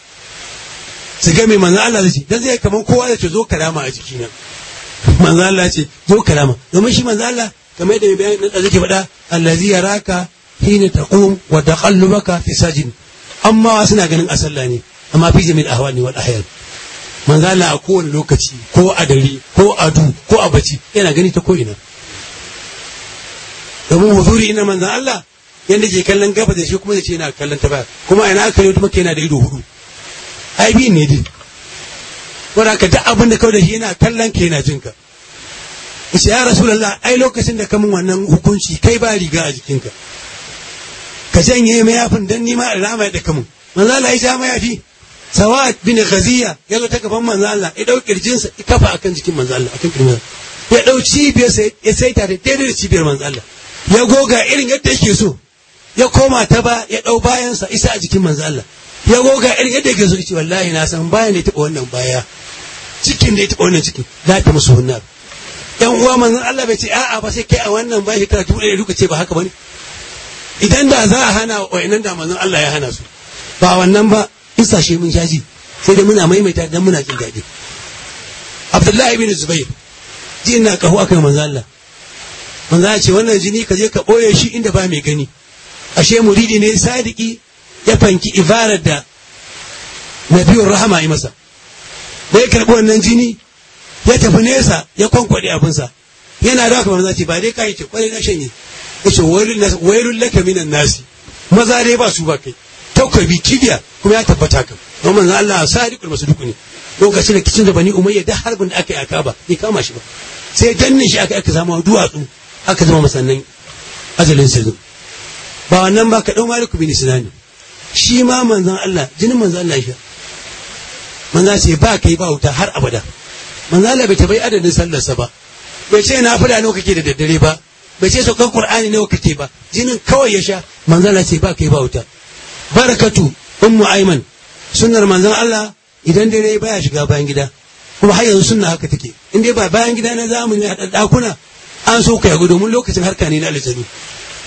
su ga mai manzon Allah zai ce dan zai kaman kowa da ce zo karama a jiki nan manzon Allah ce zo karama domin shi manzon Allah kamar yadda mai bayani da zake faɗa allazi yaraka hina taqum wa taqallubaka fi sajin amma suna ganin asalla ne amma fi jami'il ahwali wal ahyan manzo Allah a kowane lokaci ko a dare ko a du ko a bacci yana gani ta ko'ina domin huzuri ina manzo Allah yanda ke kallon gaba da shi kuma zai ce yana kallon ta baya kuma ina aka yi kuma yana da ido hudu ai biyu ne dai wanda ka duk abin da kawai da shi yana kallon ka yana jin ka yace ya rasulullah ai lokacin da kamun wannan hukunci kai ba riga a jikinka ka janye mayafin dan nima alama da kamun manzo Allah ya ja mayafi sawad bin ghaziya ya zo ta gaban manzo Allah ya dau kirjinsa ya kafa akan jikin manzo Allah akan kirjin ya dau cibiyar sa ya saita da daidai da cibiyar manzo Allah ya goga irin yadda yake so ya koma ta ba ya dau bayan sa isa a jikin manzo Allah ya goga irin yadda yake so ce wallahi na san bayan da ya taba wannan baya cikin da ya taba wannan cikin za ta musu hunnar yan uwa manzo Allah bai ce a'a ba sai kai a wannan bayan shekara dubu ɗaya duka ce ba haka bane idan da za a hana wa'annan da manzon Allah ya hana su ba wannan ba isashe mun shaji sai dai muna maimaita dan muna jin daɗi Abdullahi bin Zubair ji ina kahu aka yi manzo Allah manzo Allah ce wannan jini ka je ka boye shi inda ba mai gani ashe muridi ne sadiki ya fanki ibarar da nabiyur rahama yi masa da ya karɓi wannan jini ya tafi nesa ya kwankwaɗe abinsa yana da haka manzo ce ba dai kai ce kwarai na shanye yace wailul laka minan nasi maza dai ba su ba kai takobi kibiya kuma ya tabbata kan don manzon Allah sadiqul masduq ne lokacin da kicin da bani umayya da harbin da aka yi aka ba bai kama shi ba sai danne shi aka aka zama duwatsu aka zama masannan ajalin sirrin ba wannan ba ka dau maliku bin sinani shi ma manzon Allah jinin manzon Allah shi manzon ce ba kai ba wuta har abada manzon Allah bai tabai adadin sallarsa ba bai ce na fada nawa kake da daddare ba bai ce saukan qur'ani nawa kake ba jinin kawai ya sha manzon Allah ce ba kai ba wuta barakatu ummu aiman sunnar manzon Allah idan dare baya shiga bayan gida kuma har yanzu sunna haka take in dai ba bayan gida na zamani a dakuna an so ka yago domin lokacin harka ne na aljanu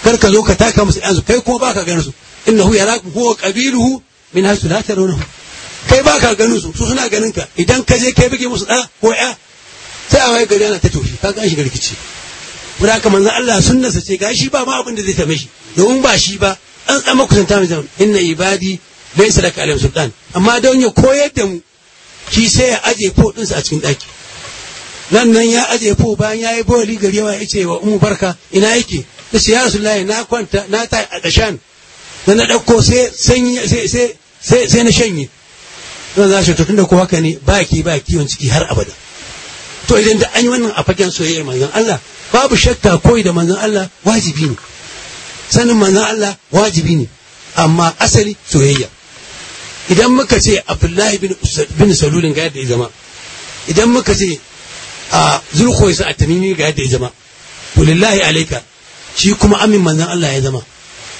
kar ka zo ka taka musu yanzu kai kuma baka ganin su innahu yarakum huwa qabiluhu min hasu la tarawnahu kai baka ganin su su suna ganin ka idan ka je kai bige musu da ko ya sai a waye gari ana ta tofi ka ga shi rikici kuma haka manzon Allah sunnarsa ce gashi ba ma abin da zai tame shi domin ba shi ba an tsama kusanta mai zaman inna ibadi laysa laka alayhim sultan amma don ya koyar da mu shi sai ya aje fo ɗinsa a cikin ɗaki nan nan ya aje fo bayan ya yi boli gari yawa ya ce wa umu barka ina yake ta ce ya rasulullahi na kwanta na ta a ƙashan da na ɗauko sai sai sai na shanye zan za shi to tunda ko haka ne ba ki ba kiwon ciki har abada to idan da an yi wannan a fagen soyayyar manzon Allah babu shakka koyi da manzon Allah wajibi ne sanin manzon Allah wajibi ne amma asali soyayya idan muka ce abdullahi bin salulin ga yadda ya zama idan muka ce a zulkhoisa a tamimi ga yadda ya zama lillahi alaika shi kuma amin manzan Allah ya zama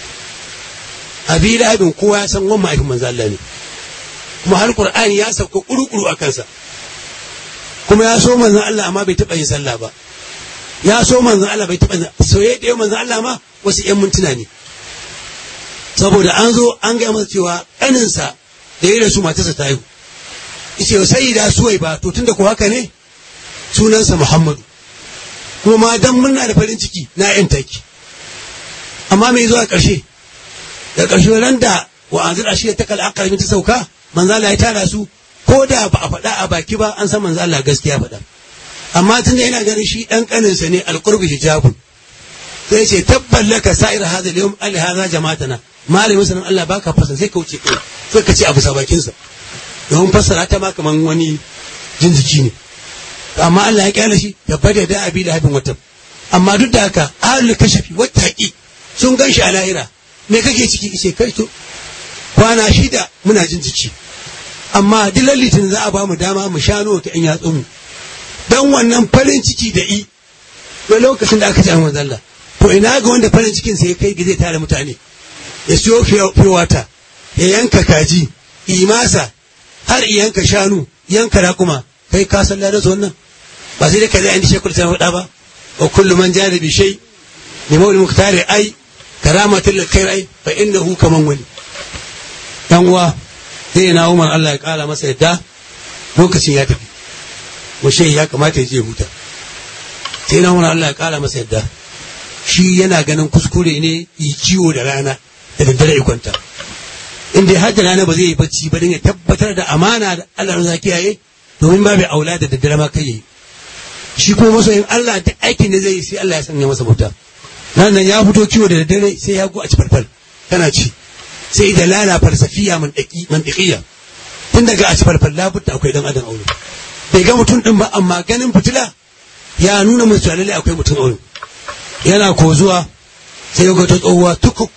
abi lahabin kowa ya san wani ma'aikin manzan Allah ne kuma har qur'ani ya sauka kuru-kuru a kansa kuma ya so manzan Allah amma bai taɓa yin sallah ba ya so manzan Allah bai taɓa soyayya da manzan Allah ma wasu 'yan mintuna ne saboda an zo an gaya masa cewa ƙaninsa da ya rasu matarsa ta haihu yace sai da suwai ba to tunda ko haka ne sunansa Muhammadu kuma ma dan murna da farin ciki na yan taki amma me zuwa ƙarshe da ƙarshe ran da wa anzir ashiya ta kal aqrami ta sauka manzo Allah ya tara su ko da ba a faɗa a baki ba an san manzo Allah gaskiya faɗa amma tunda yana ganin shi dan kaninsa ne alqurbi hijabun sai ce tabballaka sa'ir hadha al-yawm ali hadha jama'atana malamin sanan Allah baka fasa sai ka wuce kai sai ka ce abu sa bakin sa domin fassara ta ma kaman wani jinjiki ne amma Allah ya kyale shi ya bada da abi da habin wata amma duk da haka ahlul kashafi wata haƙi sun gan shi a lahira me kake ciki ce kai to kwana shida muna jin jiki amma duk litin za a ba mu dama mu sha ta in yatsun mu dan wannan farin ciki da i na lokacin da aka ci manzo Allah to ina ga wanda farin cikin sa ya kai zai tare mutane ya siyo fiyowata ya yanka kaji imasa har yanka shanu yanka raƙuma kai ka san ladan su wannan ba sai dai ka zai an shekul ta faɗa ba wa kullu man jada bi shay li mawli muktari ai karamatul lil khair ai fa innahu kaman wani dan uwa sai na Umar Allah ya kara masa yadda lokacin ya tafi mu ya kamata ya je huta sai na Umar Allah ya kara masa yadda shi yana ganin kuskure ne yi kiwo da rana da daddare ya kwanta inda ya hajji rana ba zai yi bacci ba don ya tabbatar da amana da Allah za kiyaye domin ba bai aula da daddare ma kai yi shi kuma masoyin Allah duk aikin da zai yi sai Allah ya sanya masa bauta nan nan ya fito kiwo da daddare sai ya go a ci farfal kana ci sai da lala falsafiya mantiqiya tun daga a ci farfal labutta akwai dan adam aure bai ga mutum din ba amma ganin fitila ya nuna musu lalle akwai mutum aure yana ko zuwa sai ya ga ta tsohuwa tukuk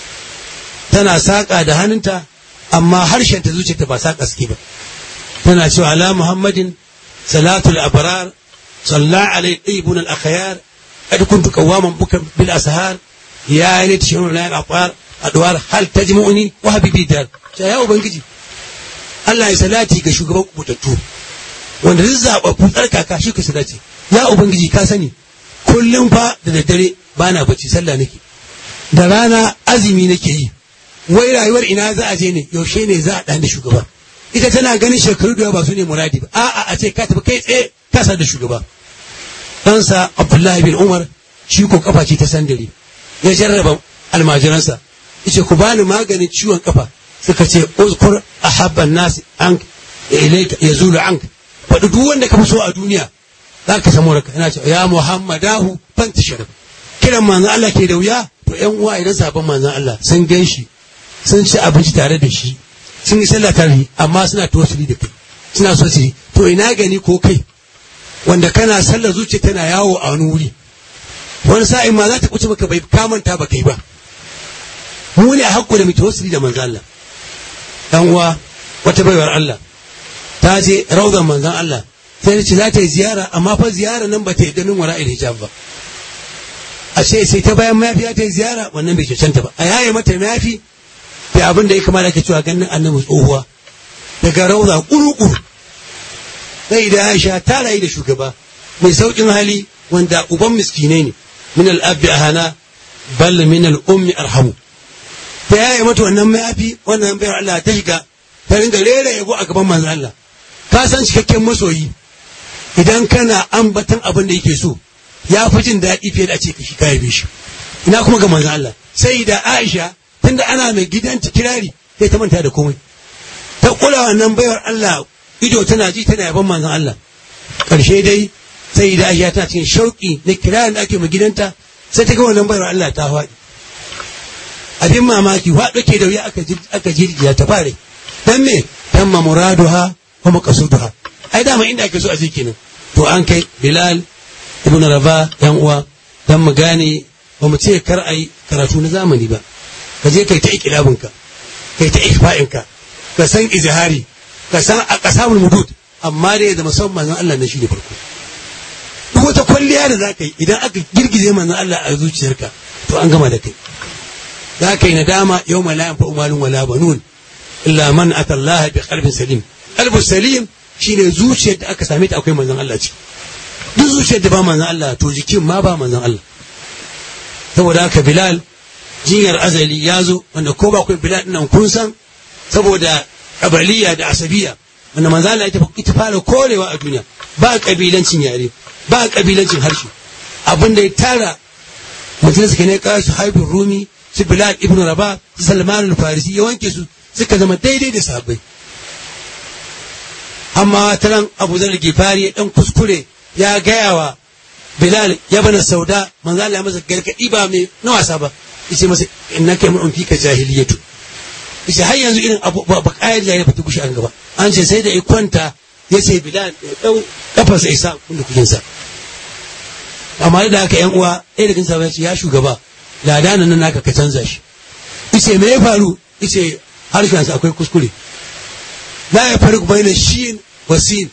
tana saƙa da hannunta amma harshen ta zuciyarta ba saƙa suke ba tana cewa ala muhammadin salatul abrar salla alai ibn al akhyar qad kuntu qawaman buka bil ashar ya lit shurun la al adwar hal tajmu'uni wa habibi dar ya ubangiji Allah ya salati ga shugaban kubutattu wanda zai zaba futsar kaka shi ka salati ya ubangiji ka sani kullum fa da daddare bana bacci sallah nake da rana azumi nake yi wai rayuwar ina za a je ne yaushe ne za a ɗan da shugaba ita tana ganin shekaru da ba su ne muradi ba a'a a ce ka tafi kai tsaye kasa da shugaba ɗansa abdullahi bin umar shi ko kafa ce ta sandare ya jarraba almajiransa yace ku bani maganin ciwon kafa suka ce uzkur ahabban nas an ilayka yazulu anka faɗi duk wanda ka fi so a duniya za ka samu raka yana cewa ya muhammadahu fantashir kiran manzon Allah ke da wuya to ƴan uwa idan sabon manzon Allah sun gan shi sun ci abinci tare da shi sun yi sallah tare amma suna tosiri da kai suna so su to ina gani ko kai wanda kana sallar zuciya tana yawo a wani wuri wani sa'in ma za ta kuce maka bai kamanta ba kai ba mu ne a hakku da mu tosiri da manzon Allah dan uwa wata baiwar Allah ta je rawdan manzon Allah sai ce za ta yi ziyara amma fa ziyara nan ba ta yi ganin wara hijab ba a ce sai ta bayan mayafi ta yi ziyara wannan bai cancanta ba a yaye mata mayafi da abin da ya kamata ke cewa ganin annabi tsohuwa daga rauza kuru-kuru sai da aisha ta rayu da shugaba mai saukin hali wanda uban miskinai ne min al'abbi ahana bal min al ummi arhamu ta yaye mata wannan mayafi wannan bayar Allah ta shiga ta ringa rera yabo a gaban manzon Allah ka san cikakken masoyi idan kana ambatan abin da yake so ya fi jin daɗi fiye da a ce ka shi ka yabe shi ina kuma ga manzon Allah sai da Aisha tunda ana mai gidanta kirari sai ta manta da komai ta kula wannan bayar Allah ido tana ji tana yaban manzon Allah ƙarshe dai sai da Aisha tana cikin shauƙi na kirarin da ake mai gidanta sai ta ga wannan bayar Allah ta faɗi abin mamaki faɗo ke da wuya aka jirgiya ta fare dan me tamma muraduha wa maqsuduha ai dama inda ake so a je kenan to an kai Bilal ibn Rabah yan uwa dan mu gane ba mu ce kar ai karatu na zamani ba ka je kai ta ikilabinka kai ta ikfa'inka ka san izhari ka san a kasamul mudud amma dai da musamman manzon Allah na shi ne farko duk wata kwalliya da za ka yi idan aka girgize manzon Allah a zuciyarka to an gama da kai za ka yi nadama yau ma la yanfa umalun wala banun illa man ata Allah bi qalbin salim qalbus salim shine zuciyar da aka same ta akwai manzon Allah ciki duk zuciyar da ba manzon Allah to jikin ma ba manzon Allah saboda haka Bilal jinyar azali ya zo wanda ko ba kun Bilal nan kun san saboda kabaliya da asabiya wanda manzo Allah ita fara korewa a duniya ba kabilancin yare ba kabilancin harshe abin da ya tara mutum suka ne kawo su haibin rumi su bilal ibn rabah salman al-farisi ya wanke su suka zama daidai da sahabbai amma taran abu zar gifari ya dan kuskure ya gaya wa bilal ya bana sauda manzo Allah ya masa gargadi ba mai na wasa ba yace masa innaka mun fika jahiliyatu yace har yanzu irin abu ba kayar da ya fita kushi an gaba an ce sai da ya kwanta ya ce bilal ya dau kafarsa isa kullu kujin sa amma da haka yan uwa ɗaya daga cikin ya ce ya shugaba ladana nan naka ka canza shi yace me ya faru yace harshen sa akwai kuskure la ya faru baina shin wa sin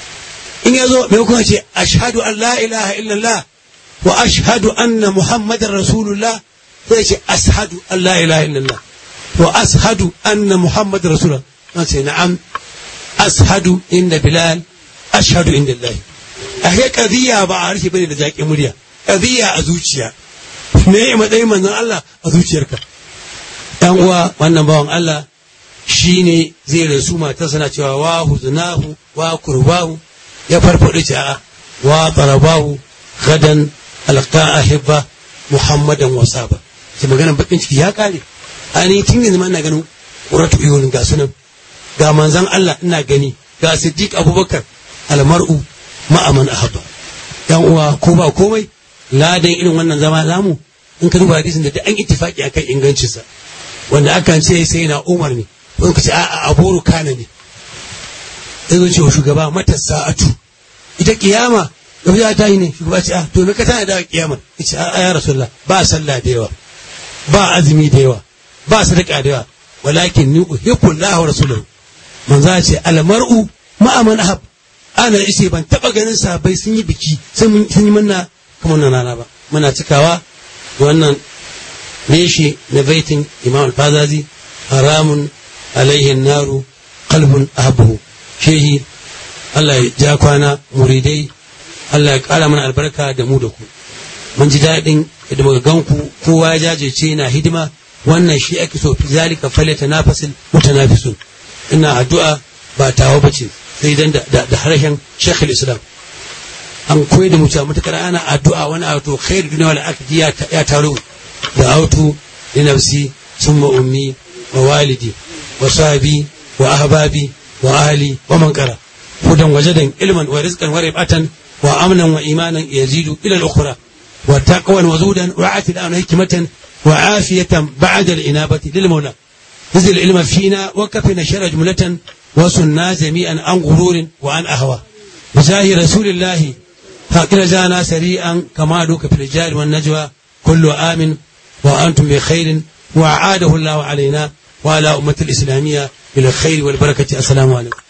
in ya zo mai kuma ce ashhadu an la ilaha illallah wa ashhadu anna muhammadar rasulullah sai ce ashhadu an la ilaha illallah wa ashhadu anna muhammadar rasulullah na ce na'am ashhadu inda bilal ashhadu inda allah a he qadiya ba a harshe bane da zaƙin murya qadiya a zuciya me ya matsayin manzon Allah a zuciyarka dan uwa wannan bawan Allah shine zai rasu matarsa na cewa wa huznahu wa kurbahu ya farfaɗo ce a wa tarabahu gadan alqa ahibba muhammadan wa saba ce maganar bakin ciki ya kare ani tun yanzu ina ganin quratu iyulin ga sunan ga manzon Allah ina gani ga siddiq abubakar almar'u ma'aman ahabba yan uwa ko ba komai ladan irin wannan zama zamu in ka duba hadisin da an ittifaki akan ingancinsa wanda akan ce sai na umar ne wani ka ce a'a aboru kana ne sai zo cewa shugaba mata sa'atu ita kiyama yau ya tayi ne shugaba ce a to me ka tana da kiyama ita a ya rasulullah ba sallah da yawa ba azumi da yawa ba sadaka da yawa walakin ni uhibbu Allah wa rasuluhu manzo ce al mar'u ma'a man ahab ana ishe ban taba ganin sahabbai sun yi biki sun yi manna kamar nan rana ba muna cikawa da wannan reshe na baitin imam al-fazazi haramun alaihi naru qalbun ahabuhu shehi Allah ya ja kwana muridai Allah ya ƙara mana albarka da mu da ku mun ji daɗin da muka gan ku kowa ya jajirce na hidima wannan shi ake so fi zalika falata nafasil mutanafisun ina addu'a ba tawa bace sai dan da harshen Sheikh islam an koyar da mutum matakar ana addu'a wani auto khair duniya wal akhirati ya taro da auto li nafsi summa ummi wa walidi wa sahabi wa ahbabi wa ahli wa man qara hudan wajadan ilman wa rizqan wa ribatan wa amnan wa imanan yazidu ila al-ukhra wa taqwan wa zudan wa atilan hikmatan wa afiyatan ba'da al-inabati lil mawla نزل العلم فينا وكفنا شر جملة وصلنا جميعا عن غرور وعن أهوى بجاه رسول الله فاقر جانا سريعا كما دوك في الرجال والنجوى كل آمن وأنتم بخير وأعاده الله علينا وعلى أمة الإسلامية بالخير والبركة السلام عليكم